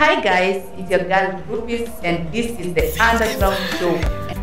Hi guys, it's your girl Rufus and this is the Underground Show.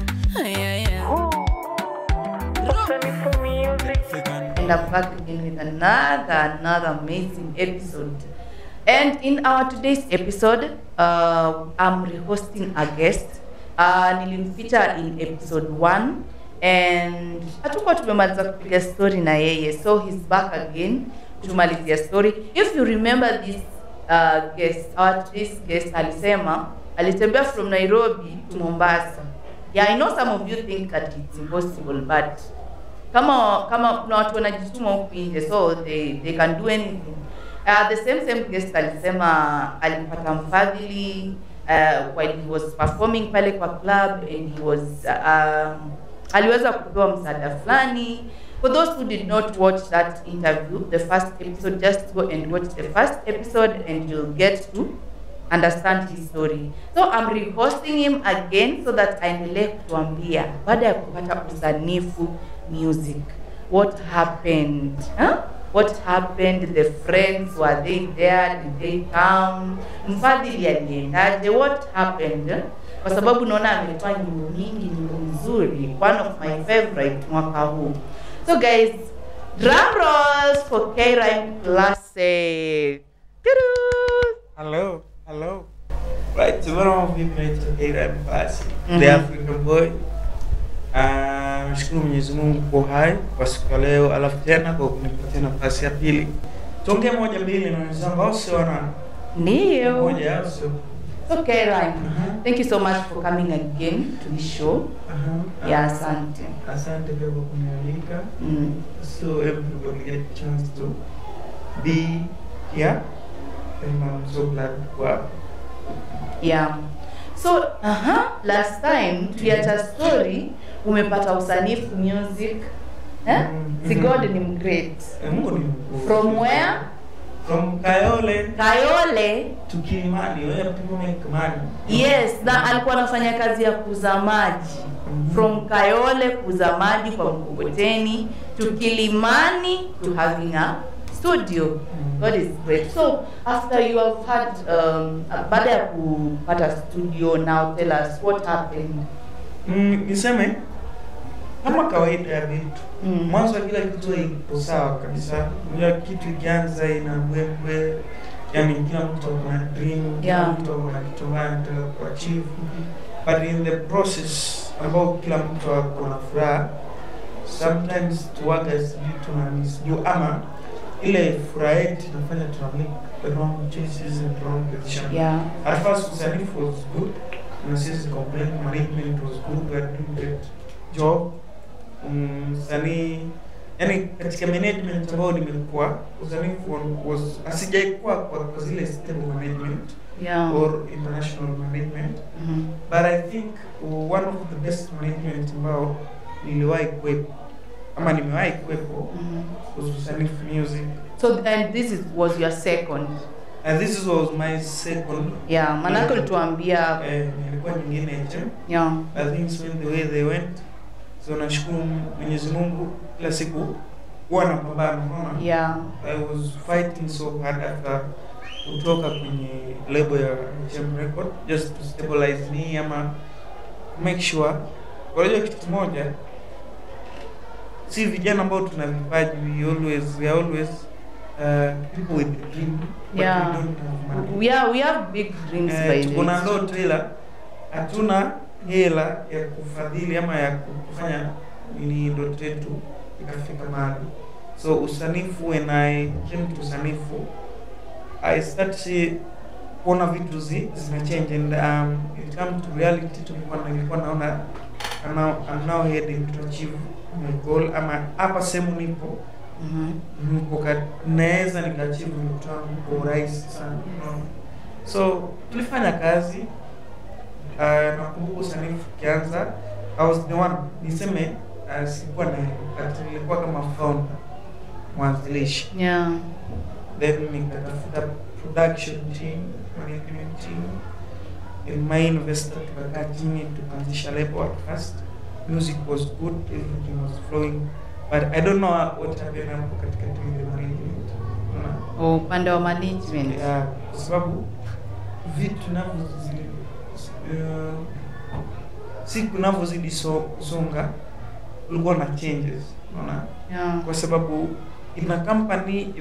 And I'm back again with another, another amazing episode. And in our today's episode, uh, I'm rehosting a guest. Uh, nilimfeature in episode 1 and hatukuwa tumemaliza kupiga story na yeye so he's back again tumalizia story if you remember this uh, guest our today's guest alisema alitembea from nairobi to mombasa yeah i know some of you think that it's impossible but kama kama kuna watu wanajituma huku nje so they, they can do anything uh, the same same guest alisema alipata mfadhili uh, while he was performing pale kwa club and he was uh, um, aliweza kupewa msaada fulani for those who did not watch that interview the first episode just go and watch the first episode and you'll get to understand his story so i'm rehosting him again so that aendelee kutuambia baada ya kupata usanifu music what happened huh? what happened the friends were they there did they come mfadhili aliendaje what happened kwa sababu naona ametoa nyimbo nyingi nyimbo nzuri one of my favorite mwaka huu so guys drum rolls for K-Rhyme Classic Tudu! Hello, hello. Right, so one of you made to A-Rap Classic, Mhm. the African Boy. Ah, Nashukuru Mwenyezi Mungu kwa hai kwa siku ya leo, alafu tena kwa kunipatia nafasi ya pili. Tuongee moja mbili na wenzangu, au sio? Wana ndio moja, au sio? so K-Rhyme Aha. thank you so much for coming again to the show Aha. yeah asante Asante pia kwa kunialika. mm. So everybody get a chance to be here, and I'm so glad to have. yeah so aha last time tuliacha story umepata usanifu music eh? Mhm. si god ni mgreat Eh, Mungu ni mkuu. from where From Kayole kayole to Kilimani, where people make money. yes na alikuwa anafanya kazi ya kuuza maji Mhm. from kayole kuuza maji kwa mkokoteni to kilimani to having a studio Mhm. god is great so after you have had um, baada ya kupata studio now tell us what happened Mm, niseme kama kawaida ya vitu Mm. mwanzo wa kila kitu ipo sawa kabisa. Unajua kitu ikianza ina mbwembwe, yani kila mtu ako na dream, kila Yeah. mtu ako na kitu ambayo anataka kuachieve, but in the process ambao kila mtu ako na furaha, sometimes tuwaga sijui tuna sijui ama ile furaha yetu inafanya tuna make the wrong choices and wrong decisions. yeah At first, Usanifu was good. And since complaint management was good, we are doing great job. Um, Sani, yani katika management ambayo nimekuwa Usanifu was asijaikuwa kwa, kwa zile stable management yeah or international management Mhm. but I think one of the best management ambao niliwahi kuwepo ama nimewahi kuwepo Mhm. was Usanifu Music so and this is, was your second and this was my second yeah manake ulituambia eh, nilikuwa nyingine HM yeah I think went the way they went. So nashukuru Mwenyezi Mungu kila siku huwa napambana unaona. yeah I was fighting so hard after kutoka kwenye label ya HM Record just to stabilize me ama make sure unajua kitu kimoja si vijana ambao tuna vipaji we always we are always uh, people with a dream but Yeah. we don't have money. yeah we have big dreams by Eh, the tuko na way. ndoto ila hatuna hela ya kufadhili ama ya kufanya ni ndoto yetu ikafika mahali so usanifu when I came to usanifu I start see kuona vitu zi, zina change and um, it come to reality tulikuwa nilikuwa naona I'm now, I'm now heading to achieve my goal ama hapa sehemu nipo Mhm. niko ka- naweza nikaachieve ndoto yangu kwa urahisi sana unaona so tulifanya kazi uh, nakumbuka usanifu ukianza I was the one niseme uh, sikuwa na but nilikuwa kama founder mwanzilishi yeah then nikatafuta production team management team and my investor tukakaa chini tukaanzisha label at first music was good everything was flowing but I don't know what happened hapo katikati with the management Unaona? Oh, upande wa management Yeah, kwa sababu vitu navyozidi uh, siku navyozidi so, songa kulikuwa na changes unaona Yeah. kwa sababu in a company if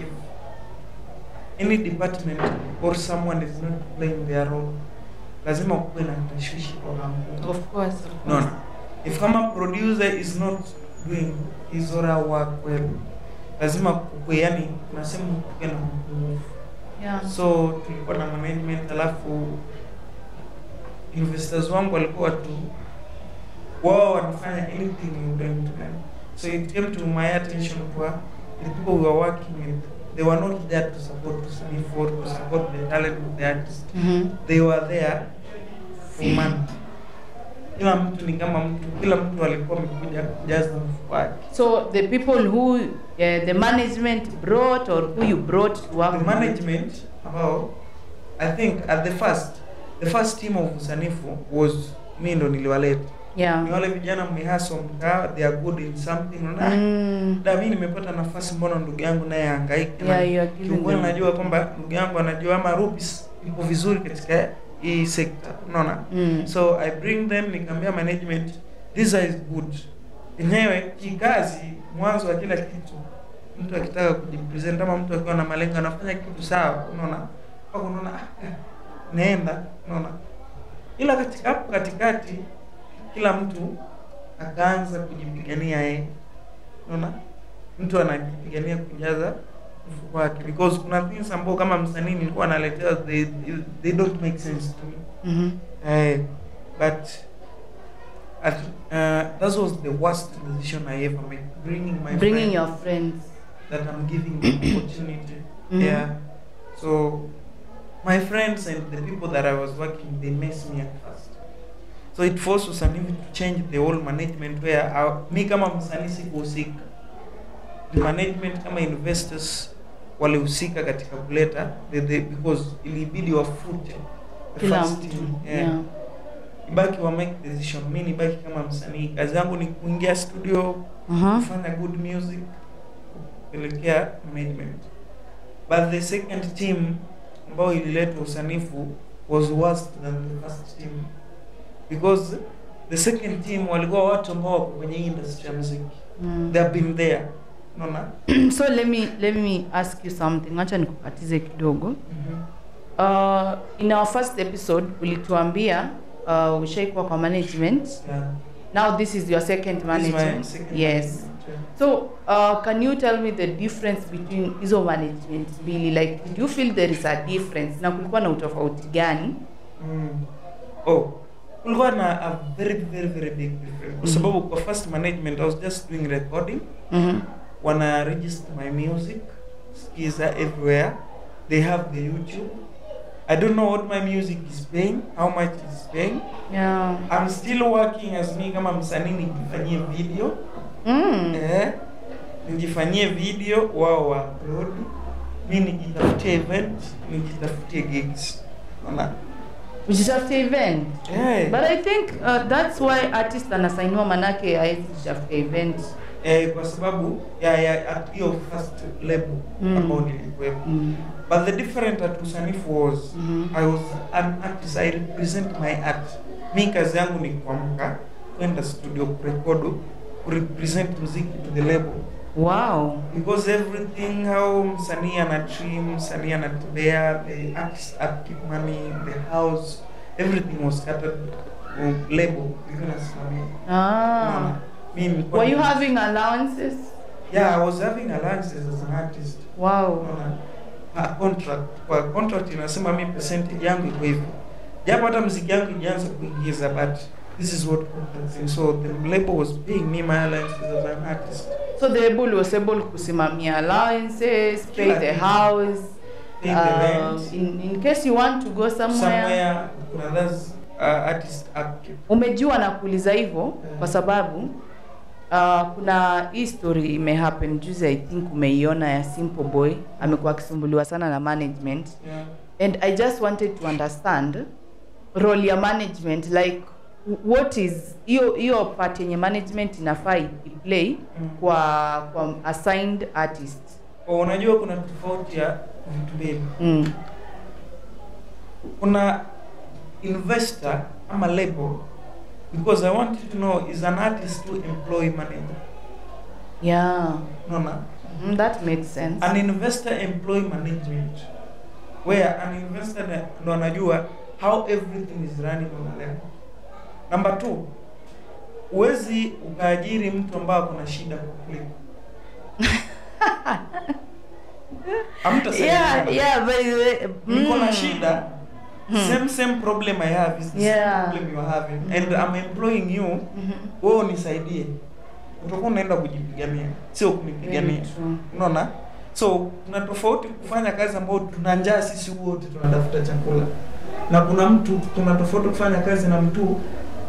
any department or someone is not playing their role lazima kuwe na tashwishi kwa kampuni Of course, of course. unaona if kama producer is not doing his or her work well lazima kukwe yani unasema kuwe na mpungufu Yeah. so tulikuwa na management alafu investors wangu walikuwa tu wao wanafanya anything you don't do so it came to my attention kwa the people we were working with they were not there to support to study for to support the talent of the artist Mhm. they were there for money kila mtu ni kama mtu kila mtu alikuwa amekuja kujaza mfuko wake So the people who uh, the management brought or who you brought to work the with- management ambao i think at the first the first team of usanifu was mi ndo niliwaleta ni Yeah. wale vijana mmehaso mkaa they are good in something na Mm. da mi nimepata nafasi mbona ndugu yangu naye hangaike Yeah, you are giving kiukweli them- najua kwamba ndugu yangu anajua ama rubis ipo vizuri katika hii sekta unaona Mm. so i bring them nikaambia management this is good yenyewe kikazi mwanzo wa kila kitu mtu akitaka kujipresent ama mtu akiwa na malengo anafanya kitu sawa unaona mpaka unaona ah, naenda unaona ila katika hapo katikati kila mtu akaanza kujipigania yeye unaona mtu anajipigania kujaza mfuko wake because kuna things ambao kama msanii nilikuwa naletewa they, they don't make sense to me Mhm. Uh, but at, uh, that was the worst decision I ever made. Bringing my Bringing friend your friends. that I'm giving the opportunity. Mhm. Yeah. So my friends and the people that I was working, they messed me at first. So it forced Usanivi to change the whole management where I, mi kama msanii sikuhusika. The management kama investors walihusika katika kuleta the, the, because ilibidi wafute the Kila first mtu. team. Yeah. ibaki wa make decision mi nibaki kama msanii kazi yangu ni kuingia studio Uh-huh. kufanya good music kupelekea management but the second team ambayo ilileta usanifu was worse than the first team because the second team walikuwa watu ambao wako kwenye hii industry ya muziki Mm. they have been there unaona so let me let me ask you something acha nikukatize kidogo uh, in our first episode ulituambia uh, ushaikuwa kwa management yeah. now this is your second This is my management second yes management, yeah. so uh, can you tell me the difference between hizo management mbili like do you feel there is a difference na kulikuwa na utofauti gani Mm. Oh, kulikuwa na a very very very big difference kwa Mhm. sababu kwa first management I was just doing recording mm-hmm. wana register my music skiza everywhere they have the youtube i don't know what my music is paying how much it's paying yeah. i'm still working as me kama msanii nijifanyie video mm. eh, nijifanyie video wao wa upload mi nijitafutie event nijitafutie gigs Unaona? ujitafute event eh, but i think uh, that's why artist anasainiwa manake aezi jitafute event eh, kwa sababu ya ya at hiyo first label Mm. ambao nilikuwepo mm. but the different at usanifu was Mhm. I was an artist. I represent my art. Mi kazi yangu ni kuamka kwenda studio kurekodu kurepresent muziki to the label wow because everything how msanii ana trim msanii anatembea the artist upkeep money the house everything was scattered uh, label ilikuwa inasimamia ah. Unaona? Mi nilikuwa were you ni- having allowances yeah I was having allowances as an artist wow Unaona? Ah, contract kwa contract inasema mi percentage yangu iko hivyo japo hata mziki yangu ijaanza kuingiza but this is what contract says. so the label was paying me my allowances as an artist so the able was able kusimamia allowances pay Kila the kitu. house pay the uh, rent in, in case you want to go somewhere, somewhere kuna those uh, artist upkeep umejua na kuuliza hivyo kwa sababu uh, kuna hii story imehappen juzi i think umeiona ya simple boy amekuwa akisumbuliwa sana na management yeah. and i just wanted to understand role ya management like what is hiyo hiyo part yenye management inafaa iplay Mm. kwa kwa assigned artist Oh, unajua kuna tofauti ya vitu mbili mm. kuna investor ama label because i want you to know is an artist to employ manager yeah unaona mm, that makes sense an investor employ management where an investor na- ndo anajua how everything is running on a level number two huwezi ukaajiri mtu ambaye kuna shida kukuliko yeah yeah by the way niko na mm. shida same same problem i have is the Yeah. same problem you are having and i'm employing you Mhm. wewe unisaidie utakuwa unaenda kujipigania sio kunipigania Very true. unaona so kuna tofauti kufanya kazi ambayo tuna njaa sisi wote tunatafuta chakula na kuna mtu kuna tofauti kufanya kazi na mtu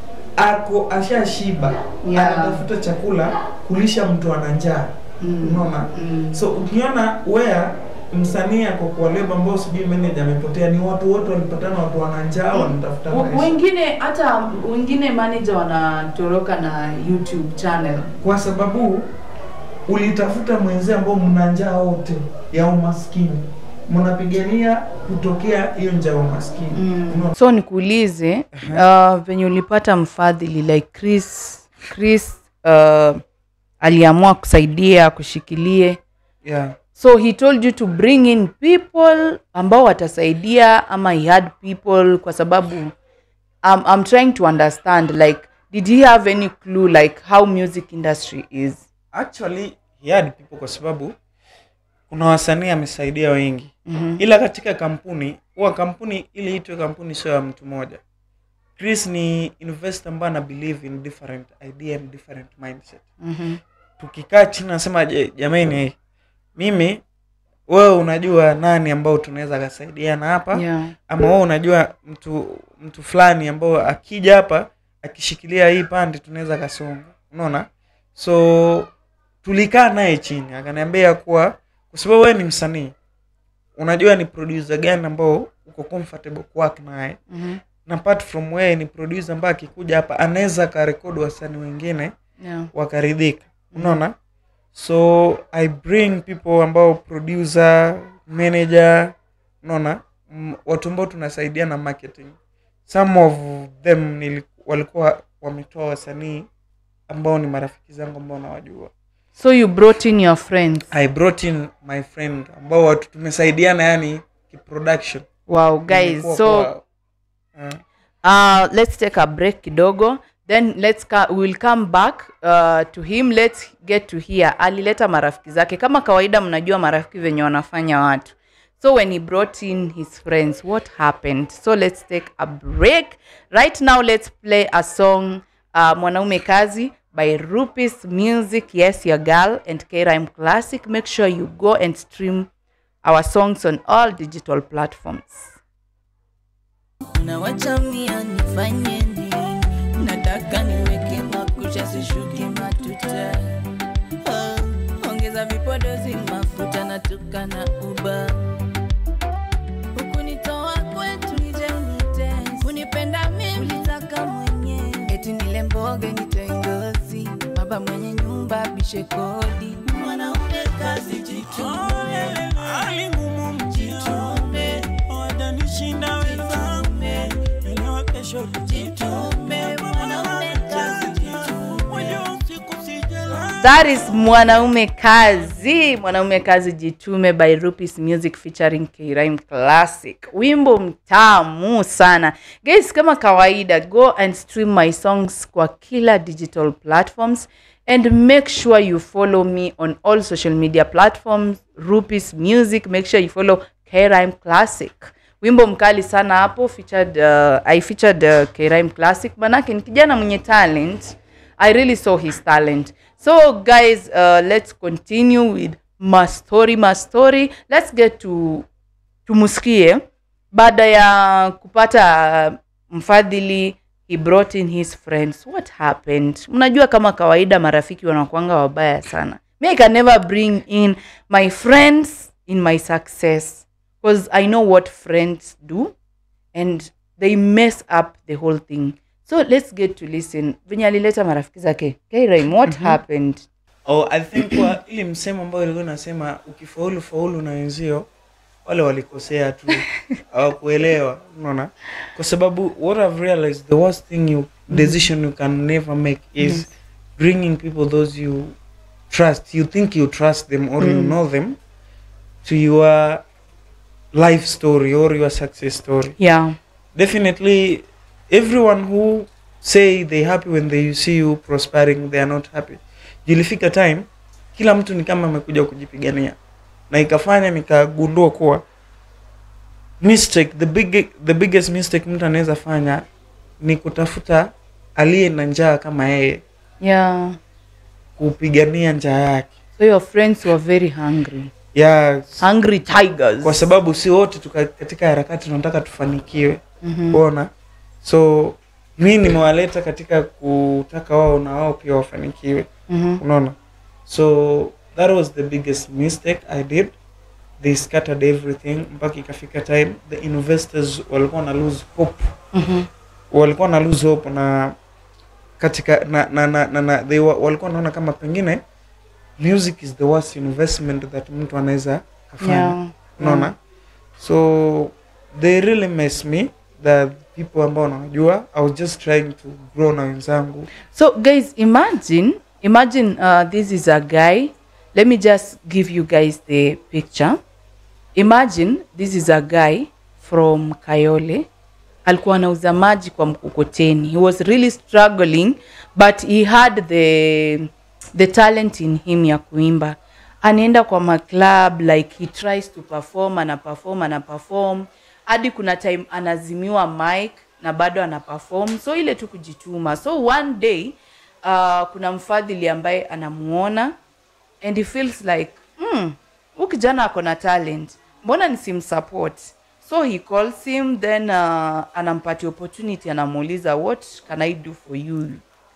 ako ashashiba Yeah. anatafuta chakula kulisha mtu ana njaa Mm. unaona Mm. so ukiona wea msanii ako kwa lebo ambao sijui manager amepotea ni watu wote walipatana watu wana njaa wanatafuta W- maisha wengine hata wengine manager wanatoroka na youtube channel kwa sababu ulitafuta mwenzie ambao mna njaa wote ya umaskini mnapigania kutokea hiyo njaa ya umaskini mm. Unaona? so nikuulize uh, venye ulipata mfadhili like chris chris uh, aliamua kusaidia kushikilie yeah. so he told you to bring in people ambao watasaidia ama he had people kwa sababu I'm, I'm trying to understand like did he have any clue like how music industry is actually he had people kwa sababu kuna wasanii amesaidia wengi mm-hmm. ila katika kampuni huwa kampuni ili itwe kampuni sio ya mtu mmoja chris ni investor ambaye ana believe in different idea and different mindset Mm-hmm. tukikaa chini nasema je jamani mimi wewe unajua nani ambao tunaweza kasaidiana hapa yeah. ama wewe unajua mtu mtu fulani ambao akija hapa akishikilia hii pande tunaweza kasonga unaona so tulikaa naye chini akaniambia kuwa kwa sababu wewe ni msanii unajua ni producer gani ambao uko comfortable kuwork naye Mm-hmm. na apart from wewe ni producer ambaye akikuja hapa anaweza karekodi wasanii wengine yeah. wakaridhika unaona so i bring people ambao producer manager unaona mm, watu ambao tunasaidia na marketing some of them nili, walikuwa wametoa wasanii ambao ni marafiki zangu ambao nawajua so you brought in your friends i brought in my friend ambao watu tumesaidiana yani kiproduction wow guys Imekuwa so kwa- uh, uh, let's take a break kidogo then let's ca- we'll come back uh, to him let's get to hear alileta marafiki zake kama kawaida mnajua marafiki venye wanafanya watu so when he brought in his friends what happened so let's take a break right now let's play a song uh, mwanaume kazi by rupis music yes your girl and krime classic make sure you go and stream our songs on all digital platforms unawachamia nifanye nini nataka niweke makucha sishuki matuta oh, ongeza vipodozi mafuta natuka na uba hukunitoa kwetu nije unite kunipenda mi ulitaka mwenyewe eti nile mboge nitoe ngozi baba mwenye nyumba bishe kodi mwanaume kazi jitume hali ngumu mjini jitume watanishinda wenzangu elewa kesho jitume mwanaume kazi jitume wajua usiku sijala That is Mwanaume Kazi. Mwanaume Kazi Jitume by Rupis Music featuring K-Rhyme Classic. Wimbo mtamu sana. Guys, kama kawaida, go and stream my songs kwa kila digital platforms and make sure you follow me on all social media platforms. Rupis Music, make sure you follow K-Rhyme Classic. Wimbo mkali sana hapo featured uh, I featured uh, K-Rhyme Classic. Manake ni kijana mwenye talent. I really saw his talent. So, guys, uh, let's continue with Mastori Mastori. Let's get to tumusikie baada ya kupata mfadhili he brought in his friends what happened mnajua kama kawaida marafiki wanakuanga wabaya sana me i can never bring in my friends in my success because i know what friends do and they mess up the whole thing so let's get to listen venye alileta marafiki zake K-Rhyme, what happened oh, i think kwa ili msemo ambayo ilikuwa inasema ukifaulu faulu na wenzio wale walikosea tu hawakuelewa unaona kwa sababu what i've realized the worst thing you decision you can never make is bringing people those you trust you think you trust them or you Mm. know them to your life story or your success story yeah definitely everyone who say they happy when they see you prospering they are not happy ilifika time kila mtu ni kama amekuja kujipigania na ikafanya nikagundua kuwa mistake the big, the biggest mistake mtu anaweza fanya ni kutafuta aliye na njaa kama yeye yeah kupigania njaa yake so your friends were very hungry ya hungry tigers kwa sababu si wote tuka, katika harakati tunataka tufanikiwe Mhm. kuona so mi nimewaleta katika kutaka wao na wao pia wafanikiwe Mhm. unaona so that was the biggest mistake i did they scattered everything mpaka ikafika time the investors walikuwa na lose hope Mhm. walikuwa na lose hope na katika na, na, na, na, na they wa, walikuwa naona kama pengine music is the worst investment that mtu anaweza kafanya yeah unaona so they really mess me the people ambao nawajua i was just trying to grow na wenzangu So, guys, imagine, imagine uh, this is a guy. Let me just give you guys the picture. Imagine this is a guy from Kayole. Alikuwa anauza maji kwa mkokoteni. He was really struggling, but he had the the talent in him ya kuimba. Anaenda kwa maclub like he tries to perform, ana perform, ana perform hadi kuna time anazimiwa mic na bado ana perform so ile tu kujituma so one day uh, kuna mfadhili ambaye anamuona and he feels like hmm, huyu kijana ako na talent mbona nisimsupport so he calls him then uh, anampatia opportunity anamuuliza what can i do for you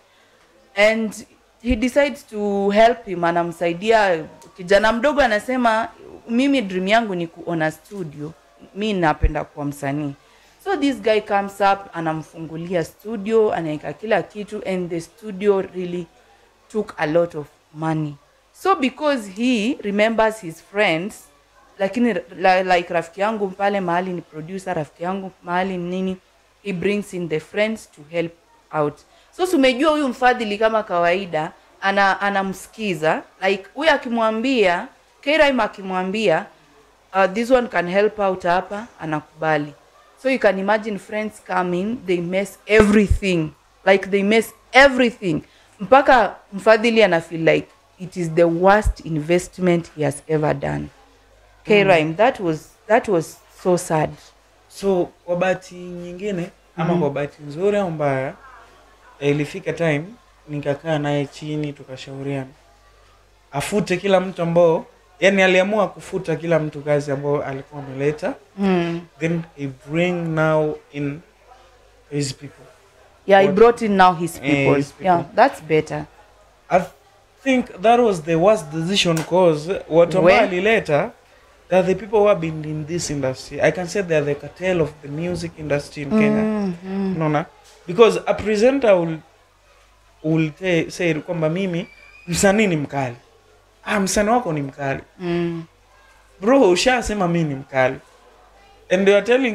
and he decides to help him anamsaidia kijana mdogo anasema mimi dream yangu ni kuona studio mi napenda kuwa msanii so this guy comes up anamfungulia studio anaweka kila kitu and the studio really took a lot of money so because he remembers his friends lakini la, like rafiki yangu pale mahali ni producer rafiki yangu mahali ni nini he brings in the friends to help out so sumejua huyu mfadhili kama kawaida ana anamsikiza like huyu akimwambia Kiraim akimwambia uh, this one can help out hapa anakubali so you can imagine friends come in they mess everything like they mess everything mpaka mfadhili ana feel like it is the worst investment he has ever done K-Rhyme, that was that was so sad so kwa bahati nyingine ama Mhm. kwa bahati nzuri au mbaya eh, ilifika time nikakaa naye chini tukashauriana afute kila mtu ambao yani aliamua kufuta kila mtu kazi ambao alikuwa ameleta hmm. then he bring now in his people yeah he What- brought in now his Eh, people, his people. yeah that's better I think that was the worst decision cause watu ambao Where? alileta they are the people who have been in this industry i can say they are the cartel of the music industry in kenya mm, mm. unaona because a presenter will, will te- say kwamba mimi msanii ni mkali ah, msanii wako ni mkali Mm. bro ushasema mi ni mkali and they are telling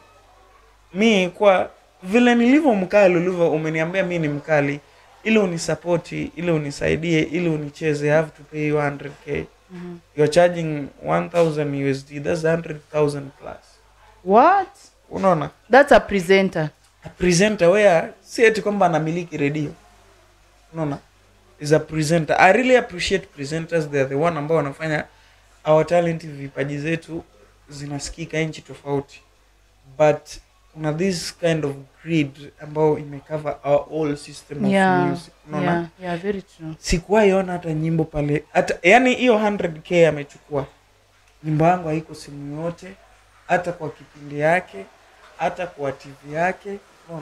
me kwa vile nilivyo mkali ulivyo umeniambia mi ni mkali ili unisapoti ili unisaidie ili unicheze I have to pay you 100k Mhm. you're charging 1000 usd that's 100000 plus what unaona that's a presenter a presenter where si eti kwamba anamiliki redio unaona is a presenter i really appreciate presenters they are the one ambao wanafanya our talent vipaji zetu zinasikika nchi tofauti but kuna this kind of grid ambao imecover our whole system of yeah music unaona yeah yeah very true sikuwahi ona hata nyimbo pale hata yani hiyo 100k amechukua nyimbo yangu haiko simu yote hata kwa kipindi yake hata kwa tv yake unaona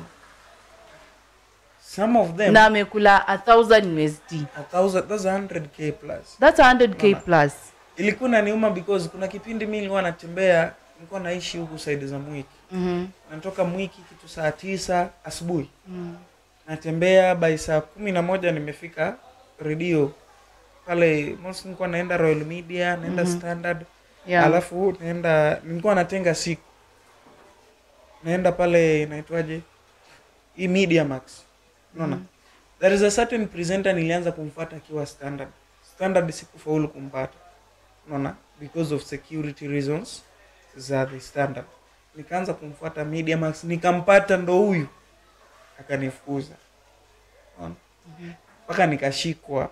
some of them na amekula a thousand usd a thousand, that's 100k plus that's 100k Unaona? plus ilikuwa naniuma because kuna kipindi mi nilikuwa natembea nilikuwa naishi huku saidi za mwiki Mhm. natoka mwiki kitu saa tisa asubuhi Mm. natembea by saa kumi na moja nimefika redio pale most nilikuwa naenda royal media naenda Mhm. standard Yeah. alafu naenda nilikuwa natenga siku naenda pale inaitwaje hii media max unaona there is a certain presenter nilianza kumfuata akiwa standard standard sikufaulu kumpata unaona because of security reasons za the standard nikaanza kumfuata media max nikampata ndo huyu akanifukuza unaona mpaka nikashikwa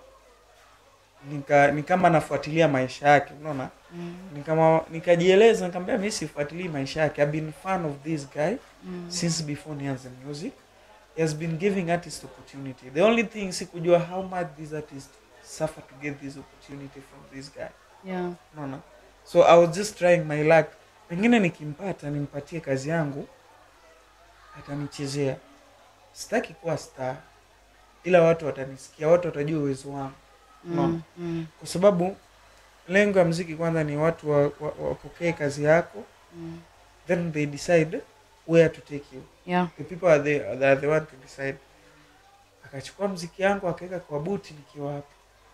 nika ni kama nafuatilia maisha yake unaona nikama nikajieleza nikamwambia mimi sifuatilii maisha yake I've been fan of this guy since before nianze music he has been giving artists opportunity the only thing sikujua how much these artists suffer to get this opportunity from this guy Yeah. unaona so i was just trying my luck pengine nikimpata nimpatie kazi yangu atanichezea sitaki kuwa star ila watu watanisikia watu watajua uwezo wangu unaona Mm. Mm. kwa sababu lengo ya mziki kwanza ni watu wapokee wa, wapokee kazi yako Mm. then they decide where to take you Yeah. the people are the, they are the one to decide akachukua mziki yangu akaweka kwa buti nikiwa hapa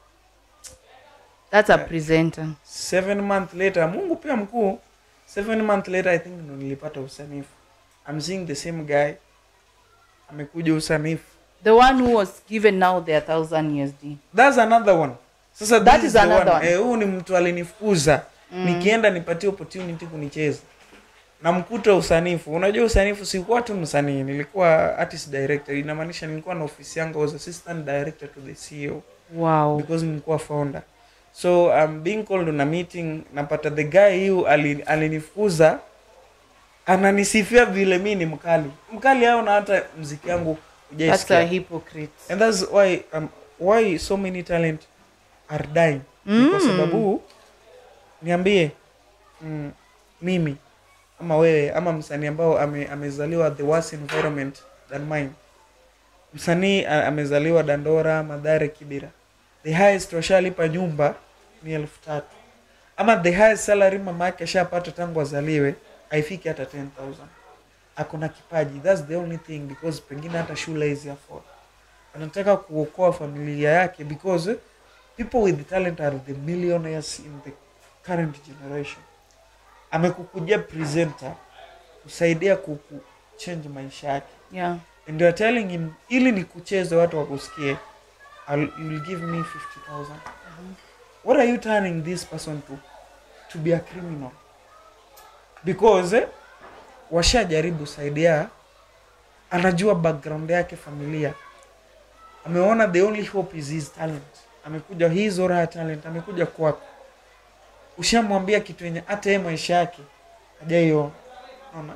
That's a Yeah. presenter. seven month later mungu pia mkuu seven month later i think ndo nilipata usanifu I'm seeing the same guy amekuja usanifu The one who was given now their thousand USD. that's another one sasa That this is the another one. Eh, huu ni mtu alinifukuza nikienda nipatie opportunity kunicheza namkuta usanifu unajua usanifu sikuwa tu msanii nilikuwa artist director inamaanisha nilikuwa na ofisi yangu I was assistant director to the CEO Wow. because nilikuwa founder so I'm being called on a meeting napata the guy hu ali- alinifukuza ananisifia vile mi ni mkali mkali au na hata mziki yangu That's hujaisikia. a hypocrite. and that's why um, why so many talent are dying Ni kwa Mm. sababu niambie mm, mimi ama wewe ama msanii ambao ame, amezaliwa the worst environment than mine msanii a- amezaliwa dandora madhare kibira the highest washalipa nyumba ni elfu tatu ama the highest salary mama yake ashapata tangu azaliwe haifiki hata 10000 akona kipaji thats the only thing because pengine hata shule hizi afford anataka kuokoa familia yake because people with talent are the millionaires in the current generation amekukujia presenter kusaidia kuku change maisha yake Yeah. and you are telling him ili ni kucheze watu wakusikie I'll, you will give me 50000 what are you turning this person to to be a criminal because eh, washajaribu saidia anajua background yake familia ameona the only hope is his talent amekuja his or her talent amekuja kwako ushamwambia kitu yenye hata yeye maisha yake hajaiona Unaona?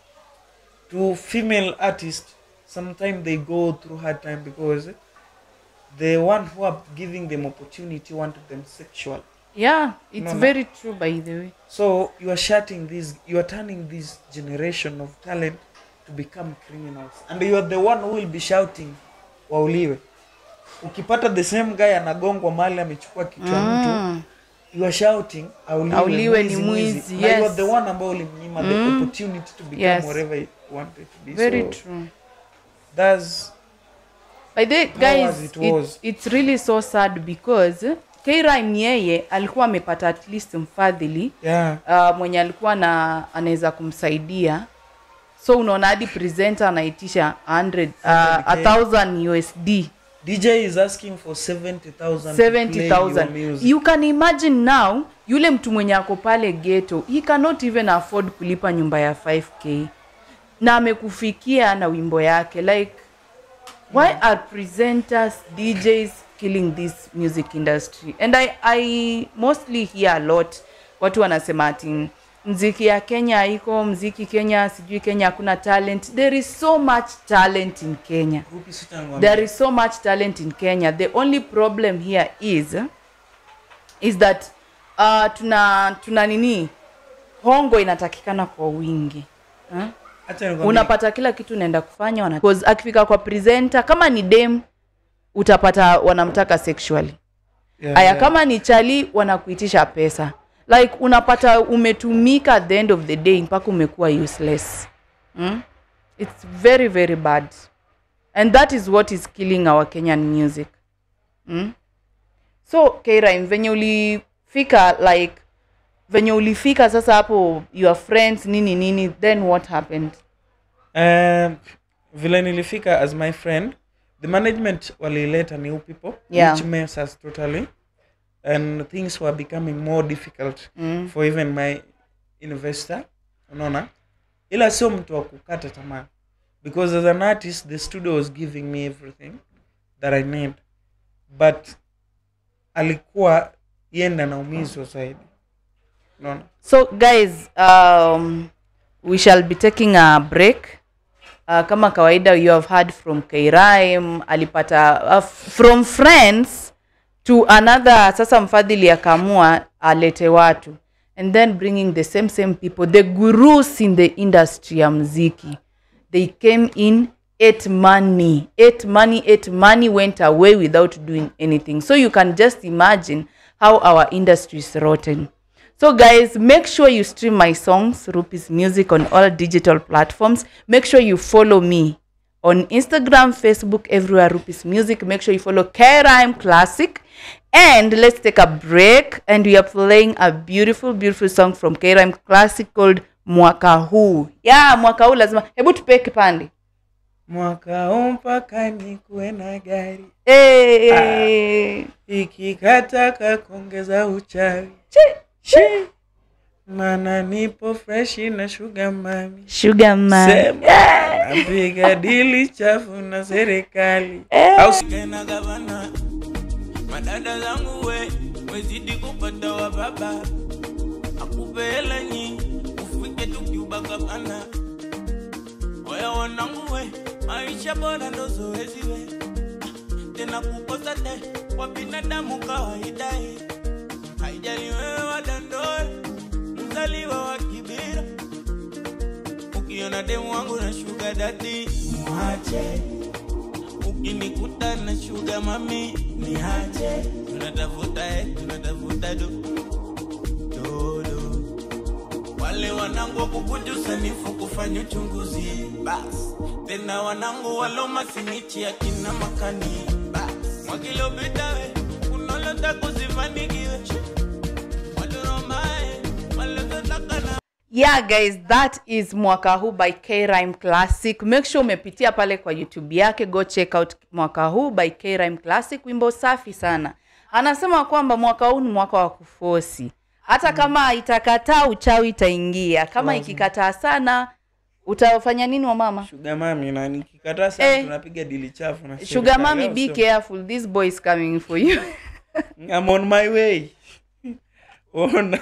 to female artist sometimes they go through hard time because the one who are giving them opportunity wanted them sexual Yeah. It's No, no. very true, by the way. so you are shutting this you are turning this generation of talent to become criminals and you are the one who will be shouting wauliwe ukipata the same guy anagongwa mali amechukua kichwa mtu Mm. you are shouting auliwe, Auliwe ni mwizi, mwizi, na you are yes. the one ambao ulimnyima the Mm. opportunity to become Yes. whatever you wanted to be Very so true. that's By the way, How guys, was it it was? it's really so sad because K-Rhyme yeye alikuwa amepata at least mfadhili yeah uh, mwenye alikuwa na anaweza kumsaidia so unaona hadi presenter anaitisha 100 uh, 1000 USD DJ is asking for 70,000 to play your 70000 music. you can imagine now yule mtu mwenye ako pale ghetto he cannot even afford kulipa nyumba ya 5k na amekufikia na wimbo yake like why are presenters djs killing this music industry and I, i mostly hear a lot watu wanasema ati mziki ya kenya iko mziki kenya sijui kenya hakuna talent there is so much talent in kenya Rupi sita niwaambie. there is so much talent in kenya the only problem here is is that uh, tuna tuna nini hongo inatakikana kwa wingi huh? Acha nikwambie. unapata kila kitu unaenda kufanya wana... 'cause akifika kwa presenter kama ni dem utapata wanamtaka sexually Yeah, aya yeah. kama ni chali wanakuitisha pesa like unapata umetumika at the end of the day mpaka umekuwa useless mm? it's very very bad and that is what is killing our kenyan music mm? so K-Rhyme, venye ulifika like venye ulifika sasa hapo your friends nini nini then what happened Um, vile nilifika as my friend the management walileta new people Yeah. which mess us totally and things were becoming more difficult mm. for even my investor unaona ila sio mtu wa kukata tamaa because as an artist the studio was giving me everything that i need but alikuwa yenda naumizwa zaidi unaona so guys um, we shall be taking a break uh, kama kawaida you have heard from kairaim alipata uh, from friends to another sasa mfadhili akaamua alete watu and then bringing the same same people the gurus in the industry ya mziki they came in ate money ate money ate money went away without doing anything so you can just imagine how our industry is rotten so guys make sure you stream my songs rupees music on all digital platforms make sure you follow me on instagram facebook everywhere rupees music make sure you follow krime classic and let's take a break and we are playing a beautiful beautiful song from krime classic called mwaka huu yeah mwaka huu lazima hebu tupee kipande mwaka huu mpaka nikuwe na gari hey. ikikataka kuongeza uchawi Chi. mana nipo freshi na shuga mami sugar man sema napiga dili chafu na serikali au si- Kena gavana madada zangu we wezidi kupata wa baba akupe hela nyingi ufike tukiuba gavana oya wanangu we maisha bora ndo zoezi we tena kukosa te kwa binadamu kawaida eh. haijali wewe wadandoe mzaliwa wa kibira ukiona demu wangu na shuga dadi mwache ukinikuta na shuga mami niache tunatafuta eh, tunatafuta do dodo wale wanangu wakukujusa nifu kufanya uchunguzi bas tena wanangu walomasinichi akina makani bas mwakilopita we kunolota kuzifanikiwe waduromae walototakana yeah guys that is mwaka huu by krime classic make sure umepitia pale kwa youtube yake go check out mwaka huu by krime classic wimbo safi sana anasema kwamba mwaka huu ni mwaka wa kufosi hata kama itakataa uchawi itaingia kama ikikataa sana utafanya nini wa mama shuga mami na nikikataa sana Eh. tunapiga dili chafu na sugar serikali, mami au be sio? careful this boy is coming for you I'm on my way ona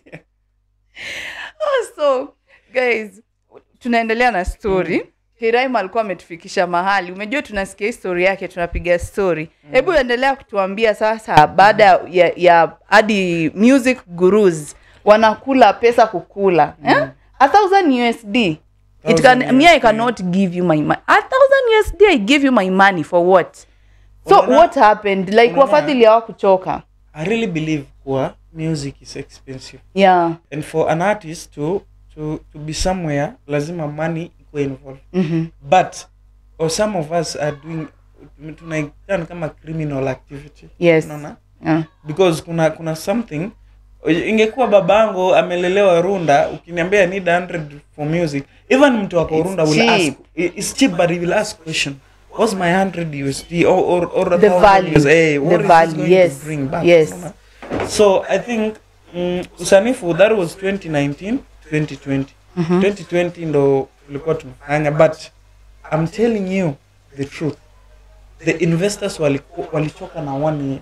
so guys tunaendelea na story mm. hiraim alikuwa ametufikisha mahali umejua tunasikia histori yake tunapiga story hebu endelea kutuambia sasa baada ya, ya hadi music gurus wanakula pesa kukula eh? a thousand usd it can, Thousand me i USD. cannot give you my money a thousand usd i give you my money for what so Unaona- what happened like unaona- wafadhili hawakuchoka i really believe kuwa music is expensive yeah and for an artist to to to be somewhere lazima money ikuwe involved mm-hmm. but or some of us are doing tunaitana kama criminal activity yes unaona yeah. because kuna kuna something ingekuwa babangu amelelewa runda ukiniambia I need 100 for music even mtu wako It's runda will cheap. ask it's cheap but he will ask question what's my 100 usd or or, or a The thousand value. USD? hey, what The is this value, going yes. to bring back Yes. Unaona? so i think mm, usanifu that was 2019 2020 2020 ndo tulikuwa tumefanya but i'm telling you the truth the investors waliku- walichoka na one year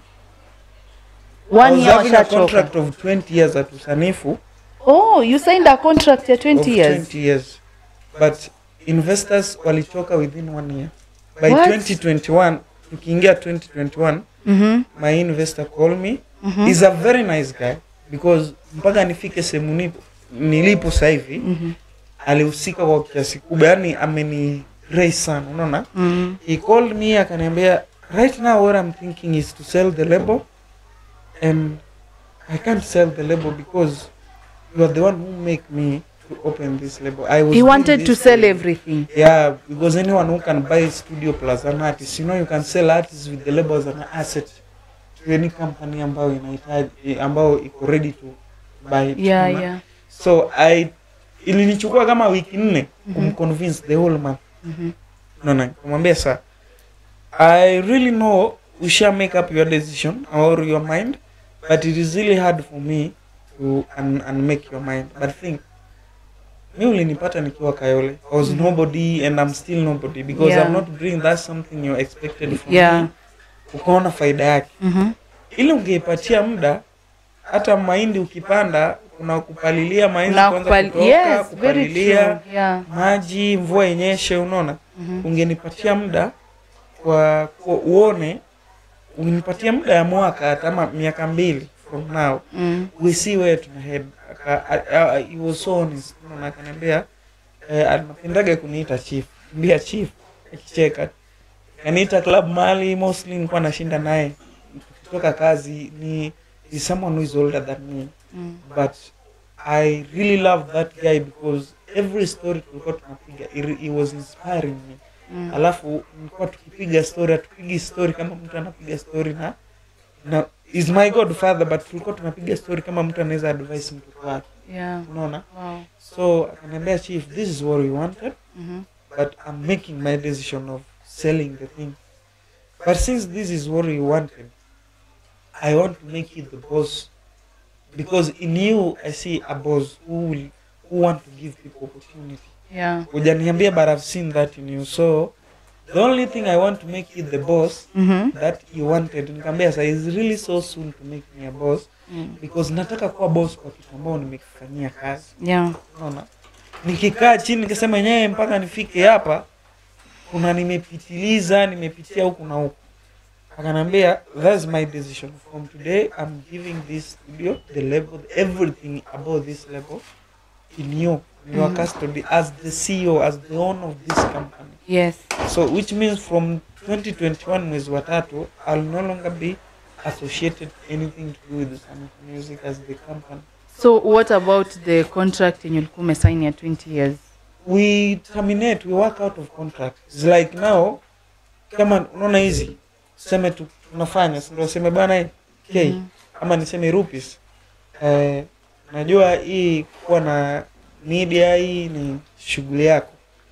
I one was year having a washachoka contract of 20 years at usanifu oh you signed a contract ya 20 of years 20 years but investors walichoka within one year by What? 2021 tukiingia 2021 mm-hmm. my investor call me mm-hmm. is a very nice guy because mpaka nifike sehemu nipo nilipo sasa hivi mm-hmm. alihusika kwa kiasi kubwa yani ameni raise sana unaona Mm. he called me akaniambia right now what i'm thinking is to sell the label and i can't sell the label because you are the one who make me to open this label i was he doing wanted to this sell for- everything yeah because anyone who can buy studio plus an artist you know you can sell artists with the label as an asset to any company ambayo inahitaji ambayo iko ready to by yeah Tuna. yeah so i ilinichukua kama wiki nne kumconvince the whole month Mhm. naona kumwambia sa i really know we shall make up your decision or your mind but it is really hard for me to un, unmake your mind but think mi ulinipata nikiwa kayole i was nobody and i'm still nobody because Yeah. i'm not doing that something you expected from Yeah. me ukaona faida yake Mhm. ili ungeipatia muda hata mahindi ukipanda kuna kupalilia mahindi Na kwanza kupali- kutoka yes, very kupalilia true. Yeah. maji mvua yenyeshe unaona Mhm. ungenipatia muda kwa, kwa uone ungenipatia muda ya mwaka hata ama miaka mbili from now Mm. we see where tuna head Aka- a- a- he was so honest unaona akaniambia eh, anapendaga kuniita chief mbia chief akicheka kaniita club mali mostly nilikuwa nashinda naye kutoka kazi ni is someone who is older than me Mm. but i really love that guy because every story tulikuwa tunapiga it, it was inspiring me Mm. alafu nilikuwa tukipiga story hatupigi story kama mtu anapiga story na na is my godfather but tulikuwa tunapiga story kama mtu anaweza advise mtoto wake Yeah. unaona Wow. so akaniambia chief this is what we wanted Mhm. but i'm making my decision of selling the thing but since this is what we wanted i want to make you the boss because in you i see a boss who will who want to give people opportunity Yeah. hujaniambia but i've seen that in you so the only thing i want to make you the boss Mhm. that you wanted nikaambia sa is really so soon to make me a boss Mm. because nataka kuwa boss kwa kitu ambao nimekifanyia kazi Yeah. unaona nikikaa chini nikasema yenyewe mpaka nifike hapa kuna nimepitiliza nimepitia huku na huku akanaambia that's my decision from today i'm giving this studio the level everything about this level in you in your Mhm. custody as the ceo as the owner of this company Yes. so which means from 2021 mwezi wa tatu i'll no longer be associated anything to do with the Sonic music as the company So what about the contract yenye ulikuwa umesign ya 20 years? we terminate we work out of contract It's like now kama unaona hizi tuseme tu, tunafanya si ndio seme bana hii k Mhm. ama niseme rupees eh, najua hii kuwa na media hii ni shughuli yako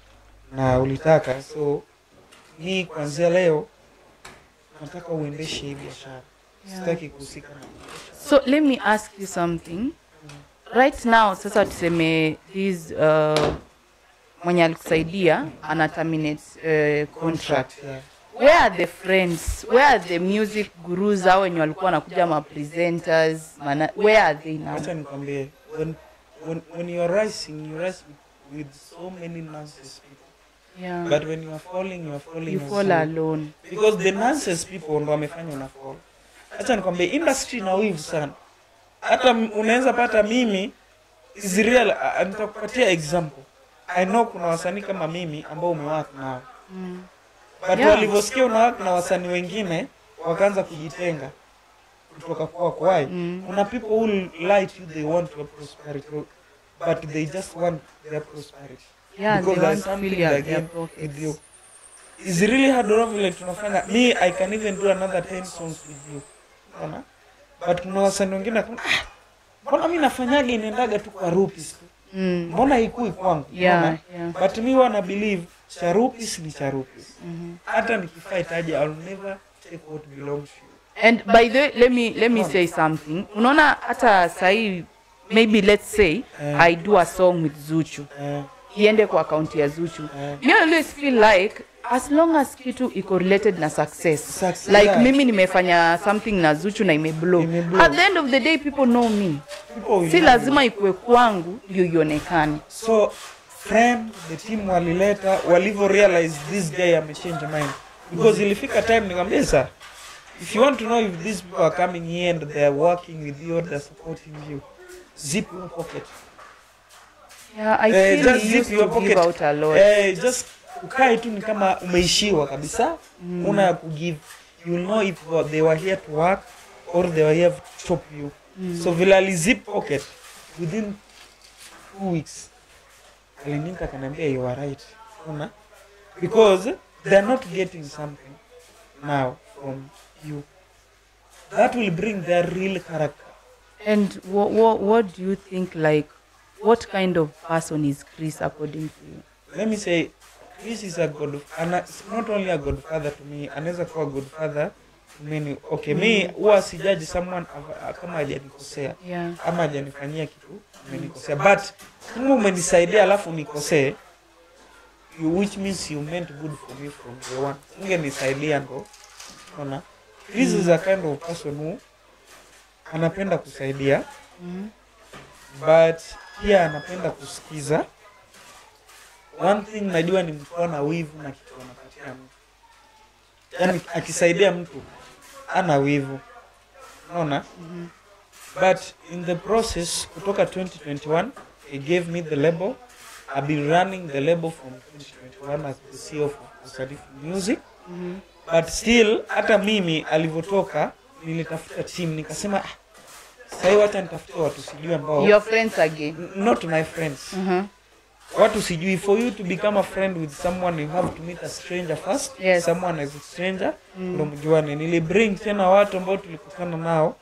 na ulitaka so hii kuanzia leo nataka uendeshe hii biashara Yeah. sitaki kuhusika na So let me ask you something. Right now sasa tuseme this uh, mwenye alikusaidia ana terminate uh, contract. yeah. Where are the friends? Where are the music gurus hao wenye walikuwa wanakuja ma presenters? Mana, where are they now? acha nikwambie when, when, when you're rising you rise with, with so many nonsense people Yeah. but when you are falling you are falling you as fall well. alone. because the nonsense people ndo wamefanya una fall acha nikwambie industry na wivu sana hata m- unaweza pata mimi is real uh, nitakupatia example i know kuna wasanii kama mimi ambao umewak nao Mm. but Yeah. walivyosikia unawak na wasanii wengine wakaanza kujitenga kutoka kwako why Mm. kuna people who lie to you they want your prosperity but they just want their prosperity Yeah, because they there's want to something fill their, again their with you pockets. it's really hard enough vile tunafanya me i can even do another 10 songs with you unaona but kuna wasanii wengine wakuna, ah, mbona mi nafanyaga inaendaga tu kwa rupis tu Mm. mbona ikui kwangu Yeah, unaona? yeah. but mi wana believe cha rupis ni cha rupis Mhm. hata nikifight aje i'll never take what belongs to you And by the way, let me let me say something. Unaona hata sahi maybe let's say Eh. I do a song with Zuchu. eh, Iende kwa account ya Zuchu. eh. Me I always feel like as long as kitu iko related na success. Success, Like yeah. mimi nimefanya something na Zuchu na imeblow. Imeblow. At the end of the day people know me. People will Si know lazima ikue kwangu ndio ionekane. so friend the team walileta walivyo realize this guy amechange mind because ilifika time nikwambia sa if you want to know if these people are coming here and they are working with you or they're supporting you zip your pocket Yeah, I Eh, feel just he zip used your to pocket. give out a lot. eh, just ukae tu ni kama umeishiwa kabisa Mm. una ya kugive you will know if they were here to work or they were here to chop you Mm. so vile alizip pocket within two weeks alininka akaniambia you are right una because they're not getting something now from you that will bring their real character And what, what, what do you think, like, what kind of person is Chris according to you? let me say Chris is a god ana, it's not only a godfather to me anaweza kuwa godfather to many okay mi huwa sijaji someone ava- kama hajanikosea Yeah. ama hajanifanyia kitu umenikosea but kama umenisaidia alafu nikosee you- which means you meant good for me from day one ungenisaidia ndo ona Chris is a kind of person who anapenda kusaidia Mm. but pia anapenda kusikiza one thing najua ni mtu ana wivu na kitu anapatia mtu yaani akisaidia mtu ana wivu unaona Mhm. but in the process kutoka 2021 he gave me the label i've been running the label from 2021 as the CEO of Usadifu Music Mhm. but still hata mimi alivyotoka nilitafuta team nikasema ah, sahii wacha nitafute watu sijui ambao Your friends again. N- not my friends Mhm. watu sijui for you to become a friend with someone you have to meet a stranger first Yes. someone as a stranger ndo mjuane nilibring tena watu ambao tulikutana nao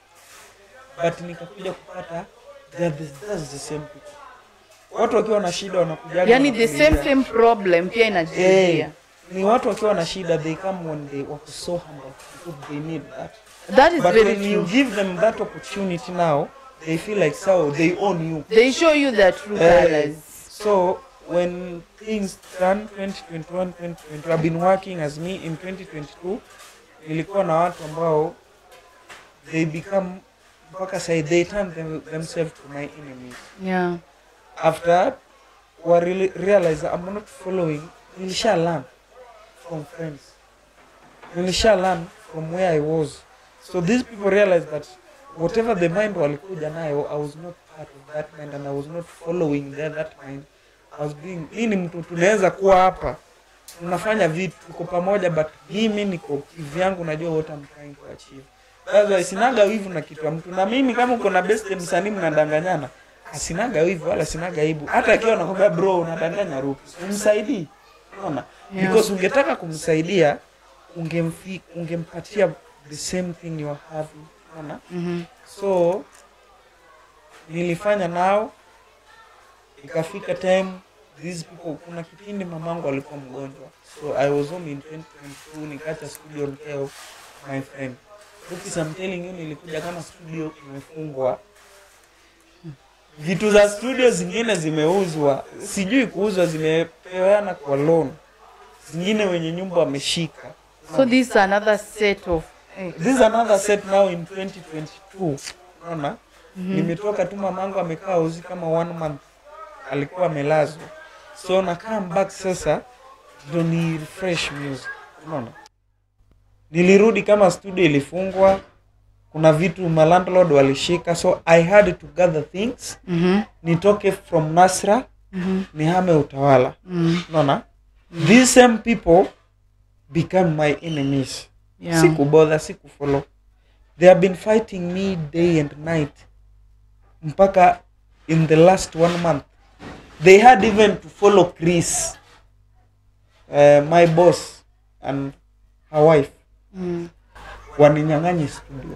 but nikakuja kupata they are the, that's the same people watu wakiwa na shida wanakuja Yani the same same problem pia inajirudia. ni watu wakiwa na shida they come when they wako so humble because they need that That is but very when you true. give them that opportunity now they feel like so they own you They show you the true Eh, colors. So when things turn 2021, 2022, I've been working as me in 2022. Nilikuwa na watu ambao they become mpaka sai they turn them, themselves to my enemies. Yeah. After wa really realize that I'm not following, nilisha learn from friends. Nilisha learn from where I was. So these people realized that whatever the mind walikuja nayo, I was not part of that mind and I was not following their, that mind. I was being, hii ni mtu tunaweza kuwa hapa tunafanya vitu tuko pamoja but mimi niko kivyangu najua what I'm trying to achieve. That's why sinaga wivu na kitu ya mtu na mimi kama uko na best msanii mnadanganyana asinaga wivu wala sinaga aibu hata akiwa nakwambia bro unadanganya rupi umsaidii unaona Yeah. because ungetaka kumsaidia ungemfi ungempatia the same thing you are having unaona Mhm. so nilifanya nao ikafika time these people kuna kipindi mamangu alikuwa mgonjwa so i was home in 2022 nikacha studio on care of my friend Rukis, I'm telling you nilikuja kama studio imefungwa vitu za studio zingine zimeuzwa sijui kuuzwa zimepeana kwa loan zingine wenye nyumba wameshika So this is another set of eh, this is another set now in 2022 unaona nimetoka tu mamangu amekaa uzi kama one month alikuwa amelazwa so na come back sasa ndo ni refresh music unaona nilirudi kama studio ilifungwa kuna vitu malandlord walishika so i had to gather things mhm, nitoke from nasra mhm, nihame utawala mhm. unaona these same people become my enemies Yeah. sikubother sikufollow they have been fighting me day and night mpaka in the last one month they had even to follow chris uh, my boss and her wife Mm. waninyang'anye studio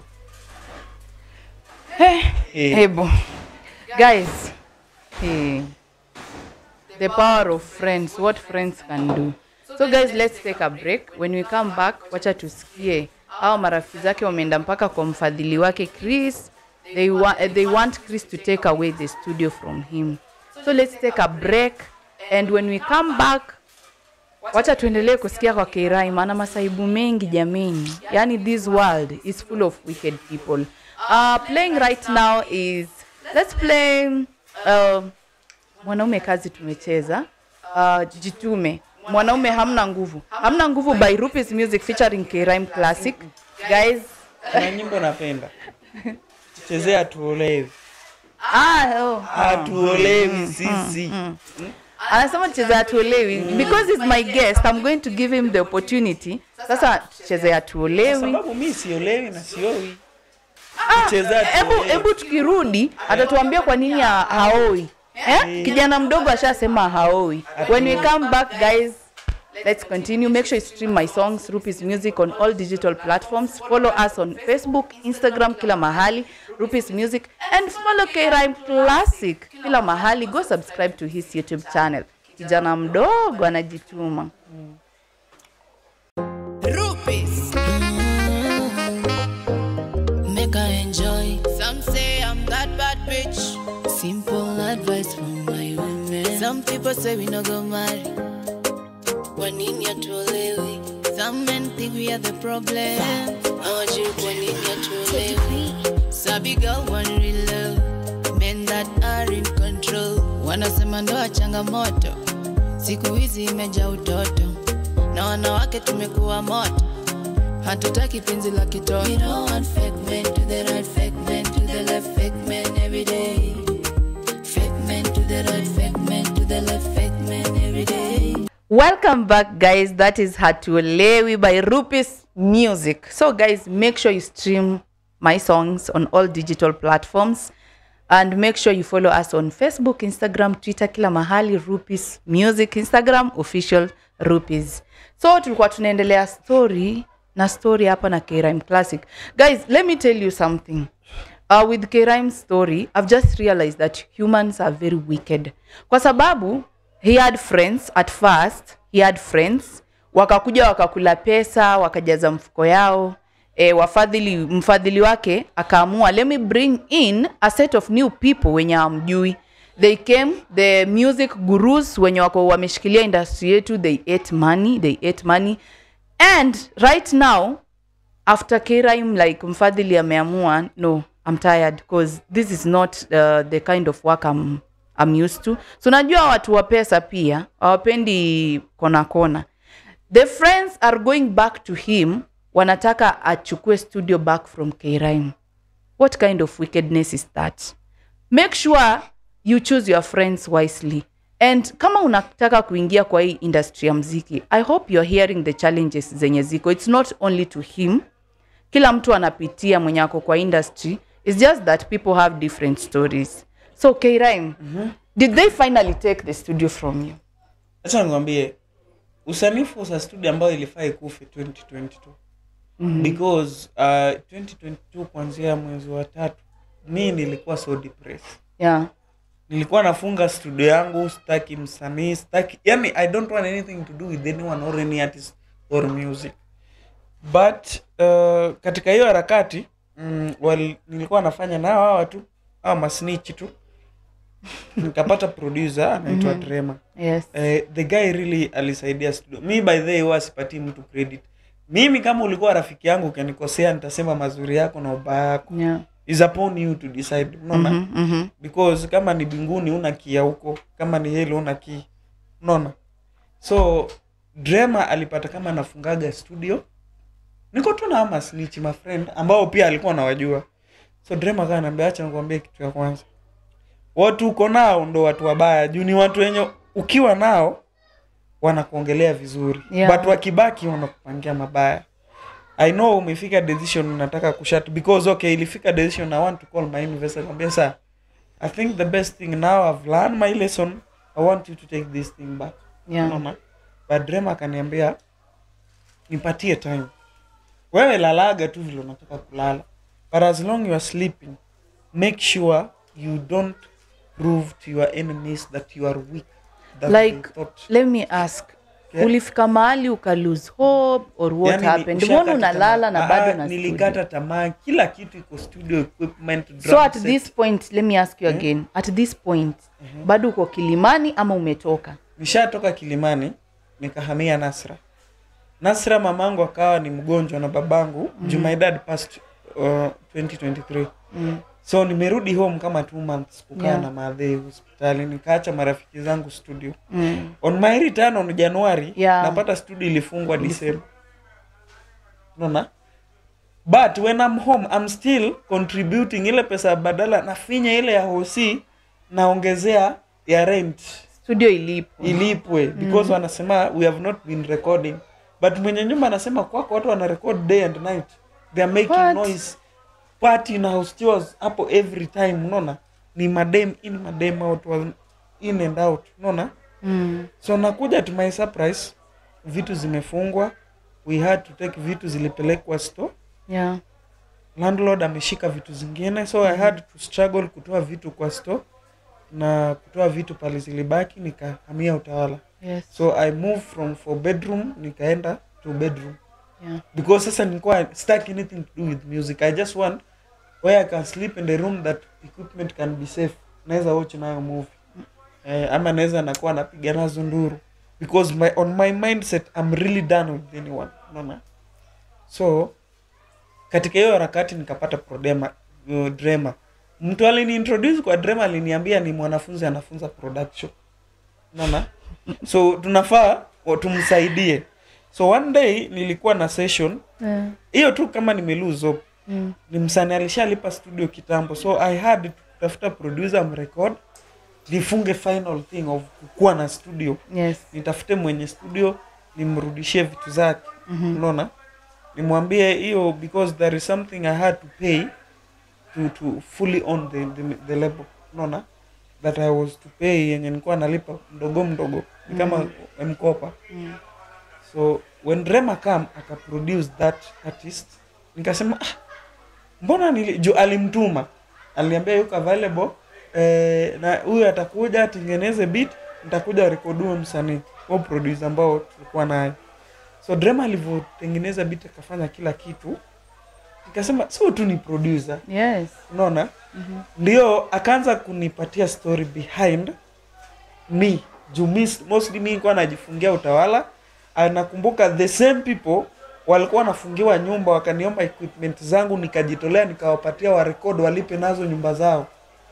Hey, Eh, Ebo. Guys, hey. the power of friends, what friends can do. So guys, let's take a break. When we come back, wacha tusikie hao marafiki zake wameenda mpaka kwa mfadhili wake Chris. They, wa they want Chris to take away the studio from him. So let's take a break and when we come back wacha tuendelee kusikia kwa Kirai, maana masaibu mengi jameni. Yani this world is full of wicked people. Uh, playing right now is let's play uh, mwanaume kazi tumecheza uh, jitume mwanaume hamna nguvu hamna nguvu by Rupis Music featuring K-Rhyme Classic guys kuna nyimbo napenda chezea tuolewi ah, oh. hatuolewi sisi anasema cheza hatuolewi because he's my guest I'm going to give him the opportunity sasa cheze kwa hatuolewi sababu mi siolewi na siowi chezea hebu tuolewi hebu tukirudi atatuambia kwa nini ha haoi eh? kijana mdogo ashasema haoi when we come back guys let's continue make sure you stream my songs rupis music on all digital platforms follow us on facebook instagram kila mahali rupis music and follow krime classic kila mahali go subscribe to his youtube channel kijana mdogo anajituma Rupees. Make I enjoy. Some say I'm that bad bitch. Simple advice from my women. Some people say we no go marry. Kwa nini hatuolewi? Some men think we are the problem. Hawajui kwa nini hatuolewi. Sabi girl want real love. Men that are in control. Wanasema ndoa changamoto. Siku hizi imejaa utoto na wanawake tumekuwa moto hatutaki penzi la kitoto We don't want fake men to the right, fake men to the left, fake men every day. Fake men to the right, fake men to the left, fake men every day. Welcome back, guys. That is Hatuolewi by Rupis Music. So, guys, make sure you stream my songs on all digital platforms and make sure you follow us on Facebook, Instagram, Twitter, kila mahali Rupis Music, Instagram official Rupis. So, tulikuwa tunaendelea story na story hapa na K-Rhyme Classic. Guys, let me tell you something. Uh, with K-Rhyme's story, I've just realized that humans are very wicked. Kwa sababu he had friends at first, he had friends wakakuja wakakula pesa wakajaza mfuko yao e, wafadhili mfadhili wake akaamua let me bring in a set of new people wenye amjui they came the music gurus wenye wako wameshikilia industry yetu they ate money they ate money and right now after K-Rhyme like mfadhili ameamua no I'm tired because this is not uh, the kind of work I'm, I'm used to so najua watu wa pesa pia hawapendi kona kona the friends are going back to him wanataka achukue studio back from K-Rhyme what kind of wickedness is that make sure you choose your friends wisely and kama unataka kuingia kwa hii industry ya mziki i hope you're hearing the challenges zenye ziko it's not only to him kila mtu anapitia mwenye ako kwa industry it's just that people have different stories so K-Rhyme, did they finally take the studio from you acha nikwambie usanifu za studio ambayo ilifaa ikufe 2022 mm-hmm. because uh, 2022 kuanzia mwezi wa tatu mi nilikuwa so depressed yeah nilikuwa nafunga studio yangu sitaki msanii sitaki yani i don't want anything to do with anyone or any artist or music but uh, katika hiyo harakati mm, wal, nilikuwa nafanya nao hawa tu hawa masnichi tu nikapata producer anaitwa mm-hmm. Trema yes eh, the guy really alisaidia studio mi by the way huwa sipatii mtu credit mimi kama ulikuwa rafiki yangu ukanikosea nitasema mazuri yako na ubaya yako yeah is upon you to decide unaona Mhm, mhm. because kama ni binguni una kia huko kama ni helo una ki unaona so drema alipata kama anafungaga studio niko tu na ama snitch my friend ambao pia alikuwa anawajua so drema kaa naambia acha nikwambie kitu ya kwanza watu uko nao ndo watu wabaya juu ni watu wenye ukiwa nao wanakuongelea vizuri Yeah. but wakibaki wanakupangia mabaya i know umefika decision unataka kushat because okay ilifika decision i want to call my investor kwambia sa i think the best thing now i've learned my lesson i want you to take this thing back yeah Unaona? but drema akaniambia nipatie time wewe lalaga tu vile unataka kulala but as long you are sleeping make sure you don't prove to your enemies that you are weak that like they thought. let me ask Yeah. ulifika mahali uka lose hope or what Yani, happened ushakata mbona unalala tamaa. na bado Ah, na studio? nilikata tamaa kila kitu iko studio equipment so drum at set. this point let me ask you again at this point bado uko kilimani ama umetoka nishatoka kilimani nikahamia nasra nasra mamangu akawa ni mgonjwa na babangu mm. juu my dad passed uh, 2023 mm. so nimerudi home kama two months kukaa Yeah. na madhei hospitali nikaacha marafiki zangu studio Mm. on my return on januari Yeah. napata studio ilifungwa december unaona but when I'm home I'm still contributing ile pesa badala nafinya ile ya hosi naongezea ya rent studio ilipo ilipwe because wanasema we have not been recording but mwenye nyumba anasema kwako watu wana record day and night they are making What? noise party na house chores hapo every time unaona ni madem in madem out was in and out unaona mm. so nakuja to my surprise vitu zimefungwa we had to take vitu zilipelekwa store Yeah. landlord ameshika vitu zingine so i had to struggle kutoa vitu kwa store na kutoa vitu pale zilibaki nikahamia utawala Yes. so i moved from four bedroom nikaenda to bedroom Yeah. because sasa nilikuwa stuck anything to do with music i just want where i can sleep in the room that equipment can be safe naweza watch nayo movie eh, ama naweza nakuwa napiga nazo nduru because my, on my mindset i'm really done with anyone unaona so katika hiyo harakati nikapata prodema uh, drama mtu aliniintroduce kwa drama aliniambia ni mwanafunzi anafunza production unaona so tunafaa wa- tumsaidie so one day nilikuwa na session Yeah. hiyo tu kama nimelose hope Mm. ni msanii alishalipa studio kitambo so i had to kutafuta producer mrecord nifunge final thing of kukuwa na studio Yes. nitafute mwenye studio nimrudishie vitu zake Mhm. unaona nimwambie hiyo because there is something i had to pay to, to fully own the, the, the label unaona that i was to pay yenye nilikuwa nalipa mdogo mdogo ni kama mkopa Mm. so when rema kam akaproduce that artist nikasema ah, mbona nili, ju alimtuma aliambia yuko available eh, na huyu atakuja atengeneze beat nitakuja rekodue msanii au producer ambao tulikuwa naye so drema alivyotengeneza beat akafanya kila kitu nikasema sio tu ni producer Yes. unaona Mhm. ndio akaanza kunipatia story behind me juu mi mostly mi nilikuwa najifungia utawala Ah, nakumbuka the same people walikuwa wanafungiwa nyumba wakaniomba equipment zangu nikajitolea nikawapatia warekod walipe nazo nyumba zao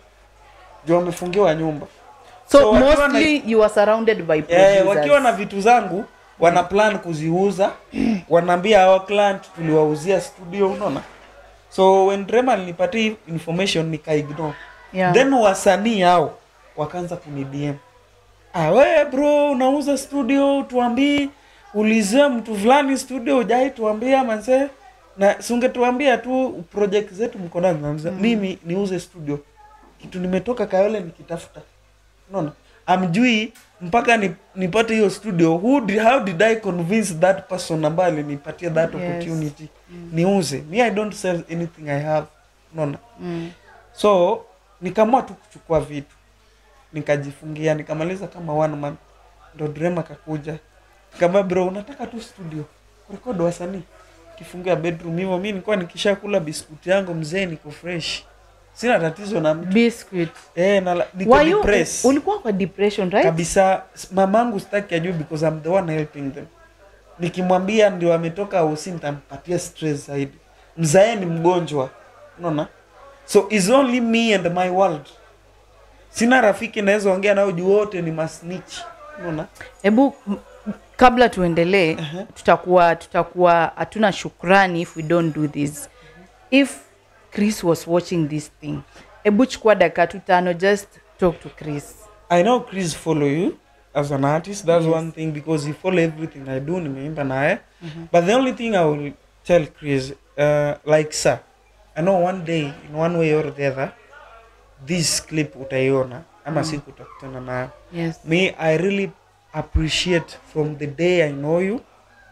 juu wamefungiwa nyumba So, So, wakiwa na- mostly you are surrounded by Eh, producers. wakiwa na vitu zangu wana plan kuziuza wanaambia hawa client tuliwauzia studio unaona so when Rema alinipatia hii information nikaignore Yeah. then wasanii hao wakaanza kunidm ah, we bro unauza studio tuambii ulizia mtu fulani studio ujai tuambia manze na sungetuambia tu project zetu mko nazo Namza, mimi niuze studio kitu nimetoka kayole nikitafuta unaona amjui mpaka ni, nipate hiyo studio Who did, how did i convince that person ambaye alinipatia that Yes. opportunity niuze me i don't sell anything i have unaona Mm. so nikaamua tu kuchukua vitu nikajifungia nikamaliza kama one month ndo drema kakuja kama bro unataka tu studio rekod wasanii kifungia bedroom hivyo mi nilikuwa nikishakula biskuti yangu mzee niko fresh sina tatizo na mtu Biscuit. eh, na la- niko Were you, depressed ulikuwa kwa depression, right? kabisa S- mamangu sitaki ajue because I'm the one helping them nikimwambia ndio ametoka usi nitampatia stress zaidi mzae ni mgonjwa unaona so is only me and my world sina rafiki naweza ongea nao juu wote ni masnitch unaona hebu m- kabla tuendelee Aha. tutakuwa tutakuwa hatuna shukrani if we don't do this if chris was watching this thing hebu chukua dakika tu tano just talk to chris I know Chris follow you as an artist. That's Yes. one thing because he follow everything I do. Nimeimba naye. But the only thing I will tell Chris, uh, like sir, I know one day in one way or the other, this clip utaiona ama siku utakutana nayo. yes Me, I really appreciate from the day I know you.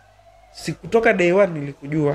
Si kutoka day one nilikujua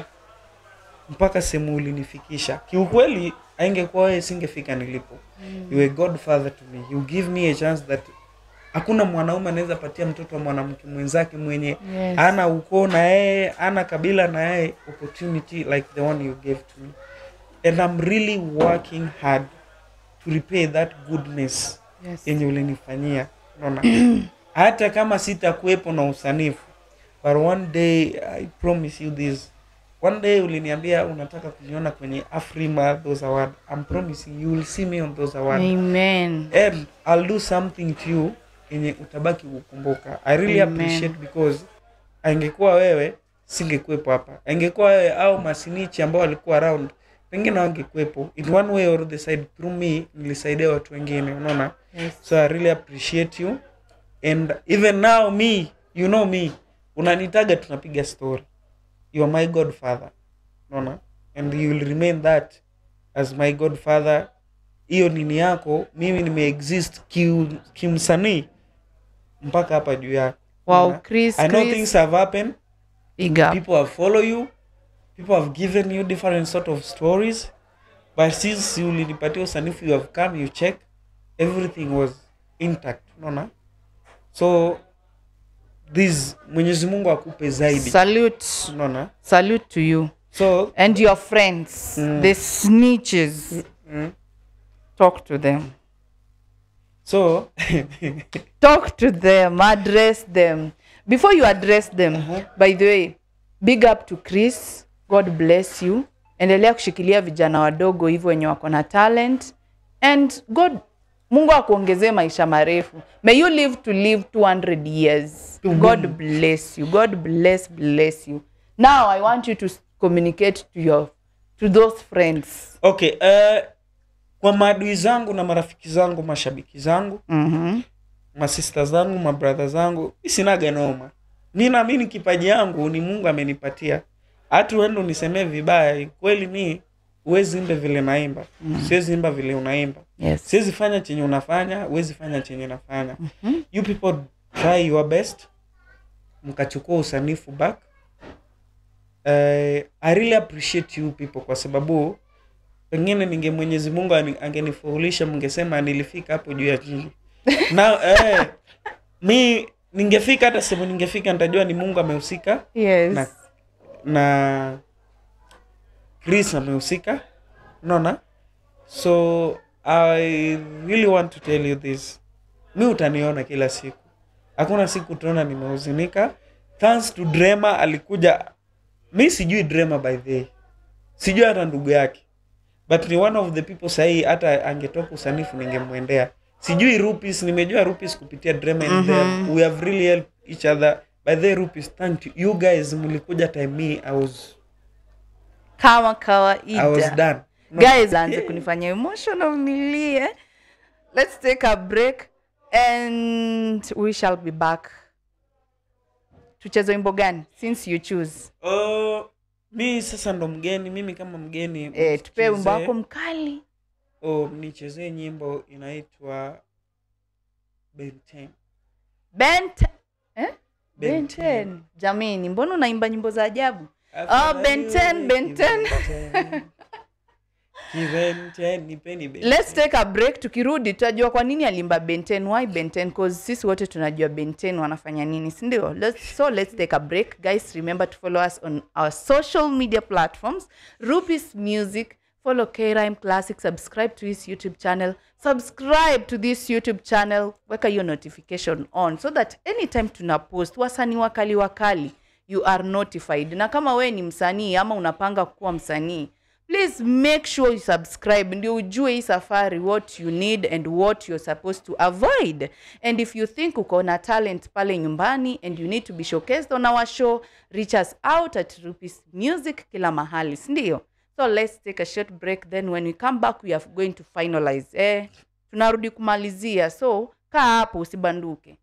mpaka sehemu ulinifikisha. Kiukweli aingekuwa wewe singefika nilipo. You were godfather to me. You give me a chance that hakuna mwanaume anaweza patia mtoto wa mwanamke mwenzake mwenye Yes. ana ukoo na yeye ana kabila na yeye opportunity like the one you gave to me and I'm really working hard to repay that goodness yes yenye ulinifanyia unaona hata kama sitakuwepo na usanifu but one day i promise you this one day uliniambia unataka kuniona kwenye afrima those award i'm promising you will see me on those award amen and i'll do something to you yenye utabaki kukumbuka i really Amen. appreciate because angekuwa wewe singekuwepo hapa angekuwa wewe au masinichi ambao walikuwa around pengine wangekuwepo in one way or the side through me nilisaidia watu wengine unaona yes so i really appreciate you and even now me you know me unanitaga tunapiga story you are my godfather unaona and you will remain that as my godfather hiyo nini yako mimi nimeexist kiu- kimsanii mpaka hapa juu yako wow Unaona? chris, i know chris things have happened big up people have followed you people have given you different sort of stories but since you ulinipatia usanifu you have come you check everything was intact unaona so this mwenyezi mungu akupe zaidi salute unaona salute to you so and your friends Mm. the snitches mm, talk to them so talk to them address them before you address them by the way big up to chris god bless you endelea kushikilia vijana wadogo hivyo wenye wako na talent and god mungu akuongezee maisha marefu may you live to live 200 years god bless you god bless bless you now i want you to s- communicate to your to those friends okay uh, kwa maadui zangu na marafiki zangu mashabiki zangu mm-hmm. masista zangu mabradha zangu mi sinaga noma mi naamini kipaji yangu ni mungu amenipatia hata uende unisemee vibaya kweli mi huwezi imbe vile naimba mm. siwezi imba vile unaimba yes siwezi fanya chenye unafanya huwezi fanya chenye nafanya mm-hmm. you people try your best mkachukua usanifu back uh, i really appreciate you people kwa sababu pengine ninge mwenyezi mungu ani- angenifuhulisha mngesema nilifika hapo juu ya jiji na eh, mi ningefika hata sehemu ningefika nitajua ni mungu amehusika yes na, na chris amehusika unaona so i really want to tell you this mi utaniona kila siku hakuna siku utaona nimehuzunika thanks to drema alikuja mi sijui drema by the way. sijui hata ndugu yake but ni one of the people sahii hata angetoka usanifu ningemwendea sijui rupis nimejua rupis kupitia drama and them we have really helped each other by the way, rupis thank you you guys mlikuja time me i was kama i was kawaida done No. guys anze kunifanya emotional nilie let's take a break and we shall be back tucheze wimbo gani since you choose Oh, mi sasa ndo mgeni mimi kama mgeni eh, tupee wimbo mchezee- wako mkali oh, nichezee nyimbo inaitwa benten bent eh? Ben benten jamini mbona unaimba nyimbo za ajabu Afadhali Ben 10, uwe Ben 10. kibenten. Kibenten, nipeni Ben let's 10. take a break tukirudi tutajua kwa nini alimba benten why benten cause sisi wote tunajua benten wanafanya nini sindio let's, so let's take a break guys remember to follow us on our social media platforms rupis music follow krime classic subscribe to his youtube channel subscribe to this youtube channel weka hiyo notification on so that anytime tuna post wasanii wakali wakali you are notified na kama wewe ni msanii ama unapanga kuwa msanii please make sure you subscribe ndio ujue hii safari what you need and what you're supposed to avoid and if you think uko na talent pale nyumbani and you need to be showcased on our show reach us out at rupis music kila mahali sindio so let's take a short break then when we come back we are going to finalize eh, tunarudi kumalizia so kaa hapo usibanduke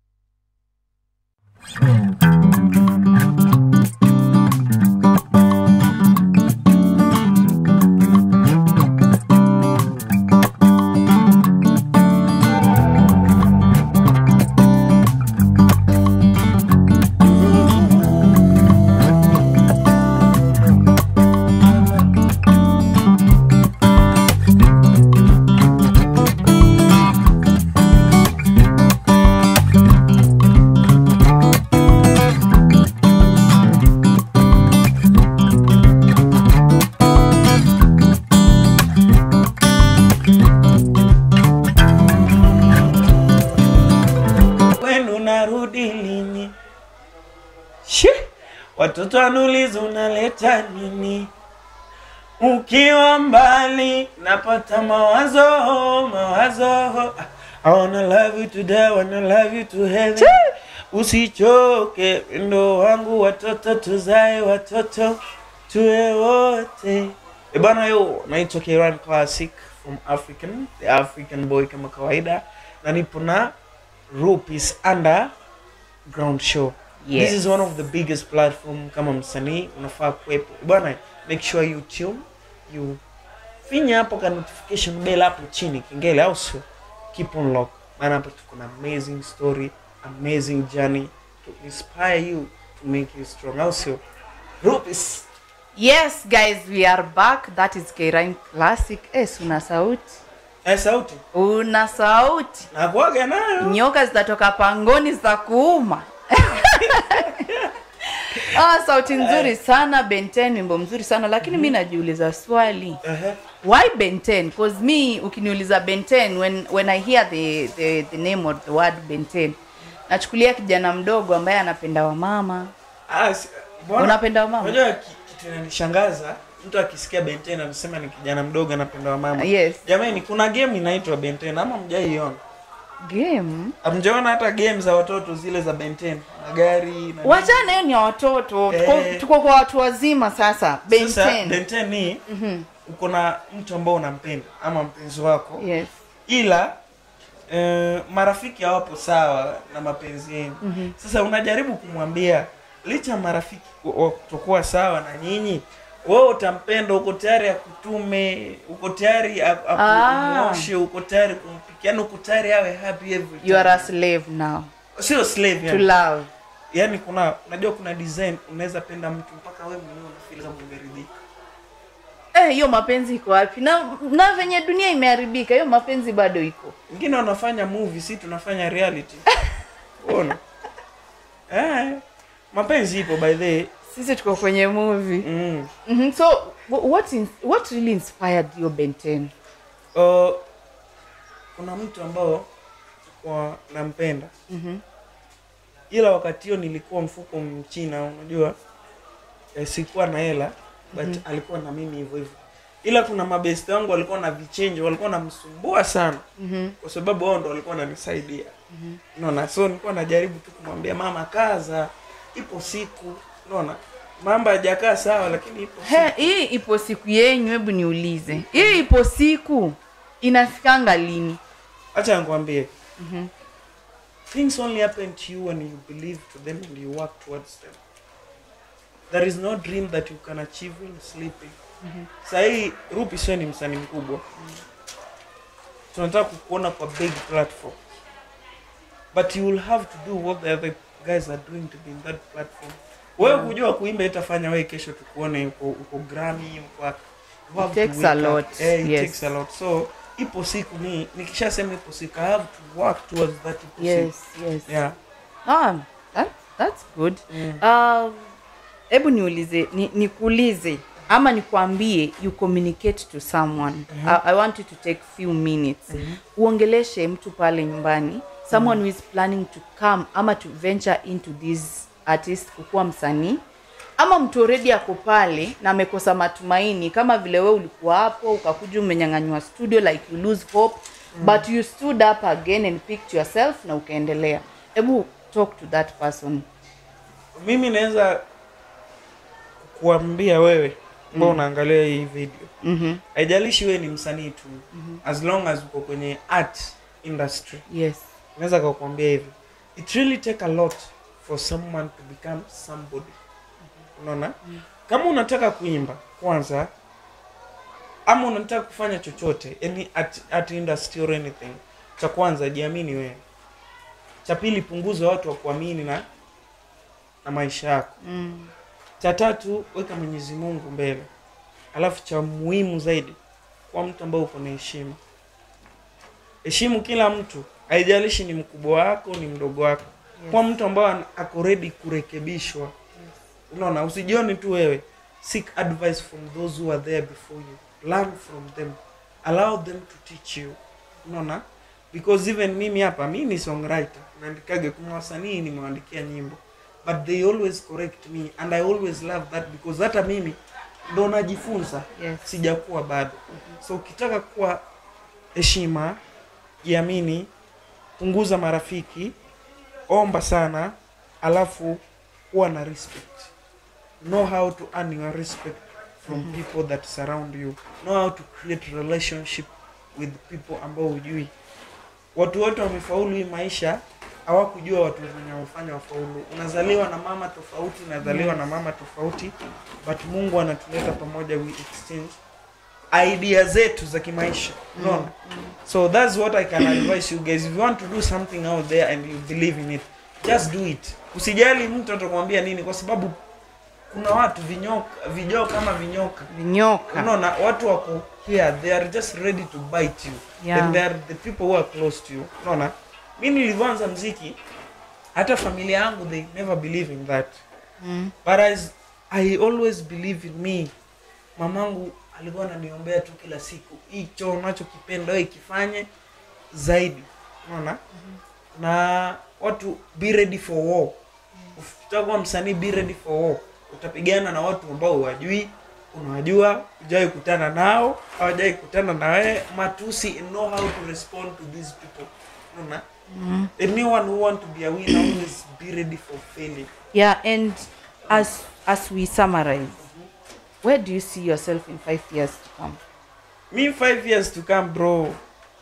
kwenu narudi lini Shi, watoto wanuliza unaleta nini ukiwa mbali napata mawazo mawazo I wanna love you today, I wanna love you to heaven usichoke ndo wangu watoto tuzae watoto tuwe wote E bana yo naitwa Kiran Classic from African the African boy kama kawaida na nipo na Rupis Underground Show. Yes. This is one of the biggest platform kama msanii unafaa kuwepo. Bwana, make sure you tune, you finya hapo ka notification bell hapo chini kengele au sio? Keep on lock. Maana hapo tuko na amazing story, amazing journey to inspire you to make you strong au sio rupis yes guys we are back that is K-Rhyme classic es una sauti eh, sauti una sauti nakuaga nayo nyoka zitatoka pangoni za kuuma ah, sauti nzuri sana benten wimbo mzuri sana lakini mi najiuliza swali Ehe. why benten cause me ukiniuliza benten when, when i hear the, the, the name of the word benten nachukulia kijana mdogo ambaye anapenda wamama Ah, si- mbona- Unapenda wamama? unajua ki- kitu inanishangaza mtu akisikia benten anasema ni kijana mdogo anapenda wamama yes jamani kuna game inaitwa benten ama mjaiona game amjaona hata game za watoto zile za benten magari na wachana hiyo ni ya watoto tuko, Eh. tuko kwa watu wazima sasa Sasa, benten benten ni uko na mtu ambao unampenda ama mpenzi wako yes ila eh, marafiki hawapo sawa na mapenzi yenu Mhm. sasa unajaribu kumwambia licha ya marafiki ku- wa kutokuwa sawa na nyinyi wewe utampenda uko tayari akutume uko tayari a- Ah. akuoshe uko tayari kumpikia yani uko tayari awe happy every you are a time. slave now sio slave to yani. love yani kuna unajua kuna design unaweza penda mtu mpaka wewe mwenyewe unafeel kama umeridhika Eh, hiyo mapenzi iko wapi na na venye dunia imeharibika hiyo mapenzi bado iko wengine wanafanya movie si tunafanya reality uona eh, mapenzi ipo by the way. sisi tuko kwenye movie mm. mm-hmm. so wh- what, in, what really inspired your benten uh, kuna mtu ambao kwa nampenda mm-hmm. ila wakati hiyo nilikuwa mfuko mchina unajua eh, sikuwa na hela but Mhm. alikuwa na mimi hivyo hivyo ila kuna mabesti wangu walikuwa na vichenji walikuwa namsumbua sana Mm-hmm. kwa sababu wao ndo walikuwa wananisaidia unaona so nilikuwa najaribu tu kumwambia mama kaza ipo siku unaona mambo hajakaa sawa lakini ipo He, siku. hii ipo siku yenyu hebu niulize hii ipo siku inafikanga lini acha nikwambie Mhm. things only happen to you when you believe to them and you work towards them there is no dream that you can achieve when sleeping sahii rupi sio ni msanii mkubwa tunataka kukuona kwa big platform but you will have to do what the other guys are doing to be in that platform wewe kujua kuimba itafanya wewe kesho tukuone uko, uko Grammy uko wapi. You have It to takes a wake up. lot, Eh, it yes. takes a lot so ipo siku ni nikishasema ipo siku i have to work towards that ipo yes siku yes yeah ah, that, that's good mm. Um, hebu niulize ni, nikuulize ama nikwambie you communicate to someone I, i want you to take few minutes uongeleshe mtu pale nyumbani someone who is planning to come ama to venture into this artist kukuwa msanii ama mtu already ako pale na amekosa matumaini kama vile we ulikuwa hapo ukakuja umenyang'anywa studio like you lose hope but you stood up again and picked yourself na ukaendelea hebu talk to that person mimi naweza kuambia wewe ambao unaangalia hii video mm-hmm. haijalishi wewe ni msanii tu as long as uko kwenye art industry yes naweza kakuambia hivi it really take a lot for someone to become somebody unaona kama unataka kuimba kwanza ama unataka kufanya chochote any art, art industry or anything cha kwanza jiamini wewe cha pili punguza watu wa kuamini na na maisha yako mm. cha tatu weka mwenyezi mungu mbele alafu cha muhimu zaidi kwa mtu ambao uko na heshima heshimu kila mtu haijalishi ni mkubwa wako ni mdogo wako Yes. kwa mtu ambao ana- ako ready kurekebishwa unaona usijione tu wewe seek advice from those who are there before you learn from them allow them to teach you unaona because even mimi hapa mi ni songwriter naandikaga kuna wasanii nimewaandikia nyimbo but they always correct me and i always love that because hata mimi ndo najifunza yes sijakuwa bado so ukitaka kuwa heshima jiamini punguza marafiki omba sana alafu kuwa na respect know how to earn your respect from people that surround you know how to create relationship with people ambao hujui watu wote wamefaulu hii maisha hawakujua watu wenye wamefanya wafaulu unazaliwa na mama tofauti unazaliwa na mama tofauti but mungu anatuleta pamoja we exchange idea zetu za kimaisha unaona so that's what i can advise you guys if you want to do something out there and you believe in it just do it usijali mtu atakwambia nini kwa sababu kuna watu vinyoka vijoo kama vinyoka vinyoka unaona watu wako here they are just ready to bite you Yeah. and they are the people who are close to you unaona mi nilivyoanza mziki hata familia yangu they never believe in that mm. but as i always believe in me mamangu alikuwa ananiombea tu kila siku hicho unachokipenda wewe kifanye zaidi unaona na watu be ready for war ukitaka kuwa msanii be ready for war utapigana na watu ambao huwajui unawajua hujawai kutana nao hawajawai kutana na wewe matusi and know how to respond to these people unaona anyone who want to be a winner always be ready for failing yeah and as as we summarize where do you see yourself in five years to come me five years to come bro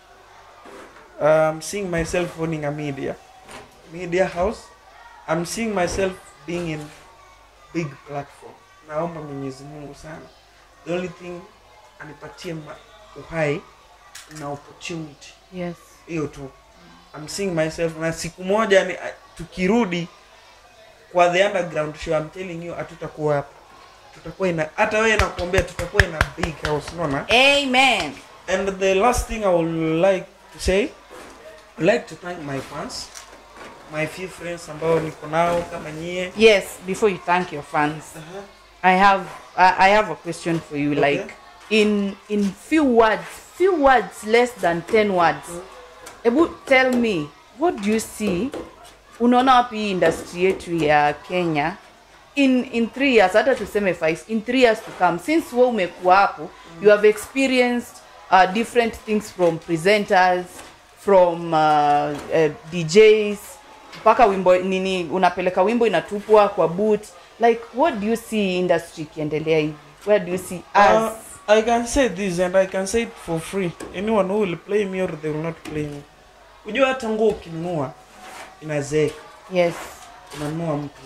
i'm seeing myself owning a media media house i'm seeing myself being in big platform naomba mwenyezi mungu sana the only thing anipatie ma- uhai na opportunity yes hiyo tu i'm seeing myself na siku moja ni, tukirudi kwa the underground show i'm telling you hatutakuwa hapa tutakuwa ina hata wewe nakuombea tutakuwa ina big house unaona amen And the last thing I would like to say, I'd like to thank my fans, my few friends ambao niko nao kama nyie. yes before you thank your fans i have i, I have a question for you Okay. like in in few words few words less than 10 words ebu tell me what do you see unaona wapi hii industry yetu ya kenya in in three years hata tuseme five in three years to come since we umekuwa hapo you have experienced uh, different things from presenters from uh, uh, djs mpaka wimbo nini unapeleka wimbo inatupwa kwa boot like what do you see industry ikiendelea hivi where do you see us Uh, I can say this and I can say it for free. Anyone who will play me or they will not play me. Unajua hata nguo ukinunua inazeeka, yes unanunua mpya.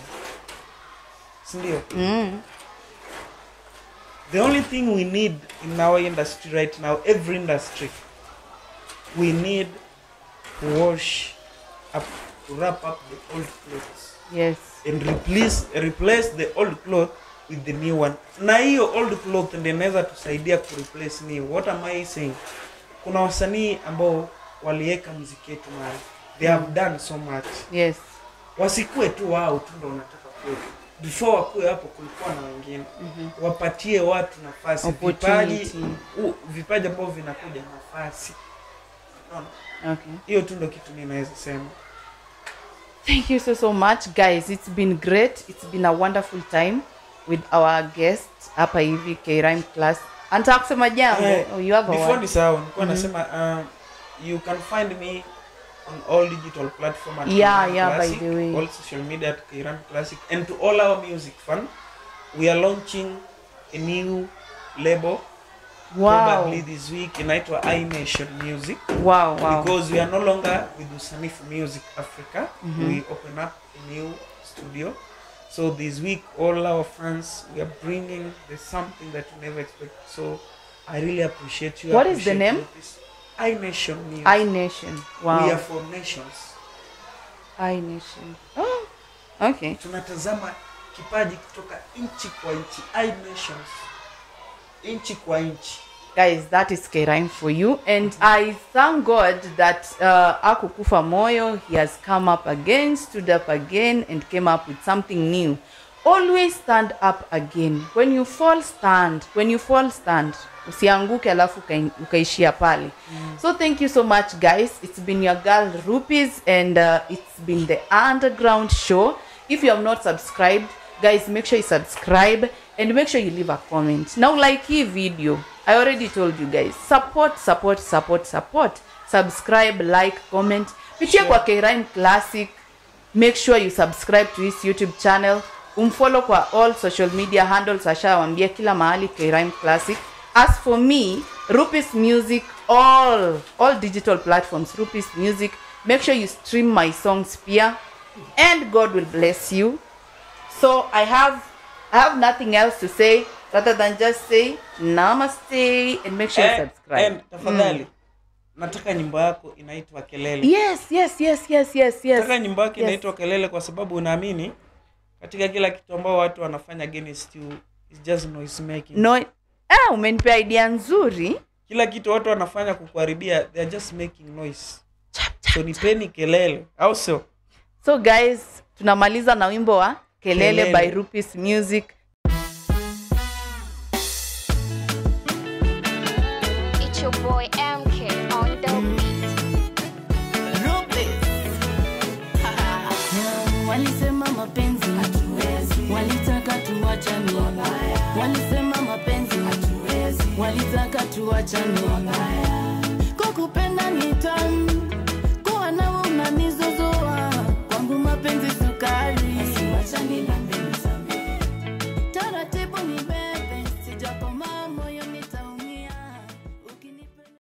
Si ndio? mm. The only thing we need in our industry right now, every industry, we need to wash up, to wrap up the old clothes. yes and replace replace the old cloth with the new one na hiyo old cloth ndio inaweza tusaidia ku replace new what am i saying kuna wasanii ambao waliweka muziki yetu mahali they have done so much yes wasikue tu wao tu ndo wanataka kuwa before wakuwe hapo kulikuwa na wengine mm-hmm. wapatie watu nafasi vipaji Opportunity. u- vipaji ambavyo vinakuja nafasi Unaona? okay hiyo tu ndo kitu ninaweza sema Thank you so so much guys. It's been great. It's been a wonderful time with our guest hapa hivi K Rhyme class. Anataka kusema jambo. Eh, Oh, you have a before word. nisahau nilikuwa nasema um, you can find me on all digital platform at Yeah, Kiram yeah, by Classic, the way. all social media at Kiram Classic and to all our music fan we are launching a new label Wow. probably this week inaitwa I Nation Music Wow, wow. because we are no longer with Usanifu Music Africa we open up a new studio so this week all our fans we are bringing there's something that you never expect so I really appreciate you What is the appreciate name? you. This I Nation Music I Nation. Wow. we are for nations I Nation. Oh, okay. tunatazama kipaji kutoka nchi kwa nchi I Nations nchi kwa nchi Guys, that is K Rhyme for you. And I thank God that uh, Akukufa Moyo, he has come up again, stood up again, and came up with something new. Always stand up again. When you fall, stand. When you fall, stand. Usianguke alafu ukai- ukaishia pale. So thank you so much, guys. It's been your girl Rupees, and uh, it's been the Underground Show. If you have not subscribed, guys, make sure you subscribe and make sure you leave a comment. Now, like hii video, I already told you guys, support, support, support, support. Subscribe, like, comment. Pitia kwa K-Rhyme Classic. Make sure you subscribe to his YouTube channel. Umfollow kwa all social media handles ashawambia kila mahali K-Rhyme Classic. As for me, Rupis Music, all all digital platforms, Rupis Music. Make sure you stream my songs here, and God will bless you. So I have I have nothing else to say rather than just say namaste and make sure you and, subscribe. and tafadhali nataka nyimbo yako inaitwa kelele yes yes yes yes yes yes nataka nyimbo yako Yes. inaitwa kelele kwa sababu unaamini katika kila kitu ambao watu wanafanya against you is just noise making no ah, umenipea idea nzuri kila kitu watu wanafanya kukuharibia they are just making noise so nipeni kelele au sio so guys tunamaliza na wimbo wa kelele, Kelele. by Rupis music It's your boy MK on the beat. walisema mapenzi walitaka tuwachane walisema mapenzi walitaka tuwachane kukupenda ni tamu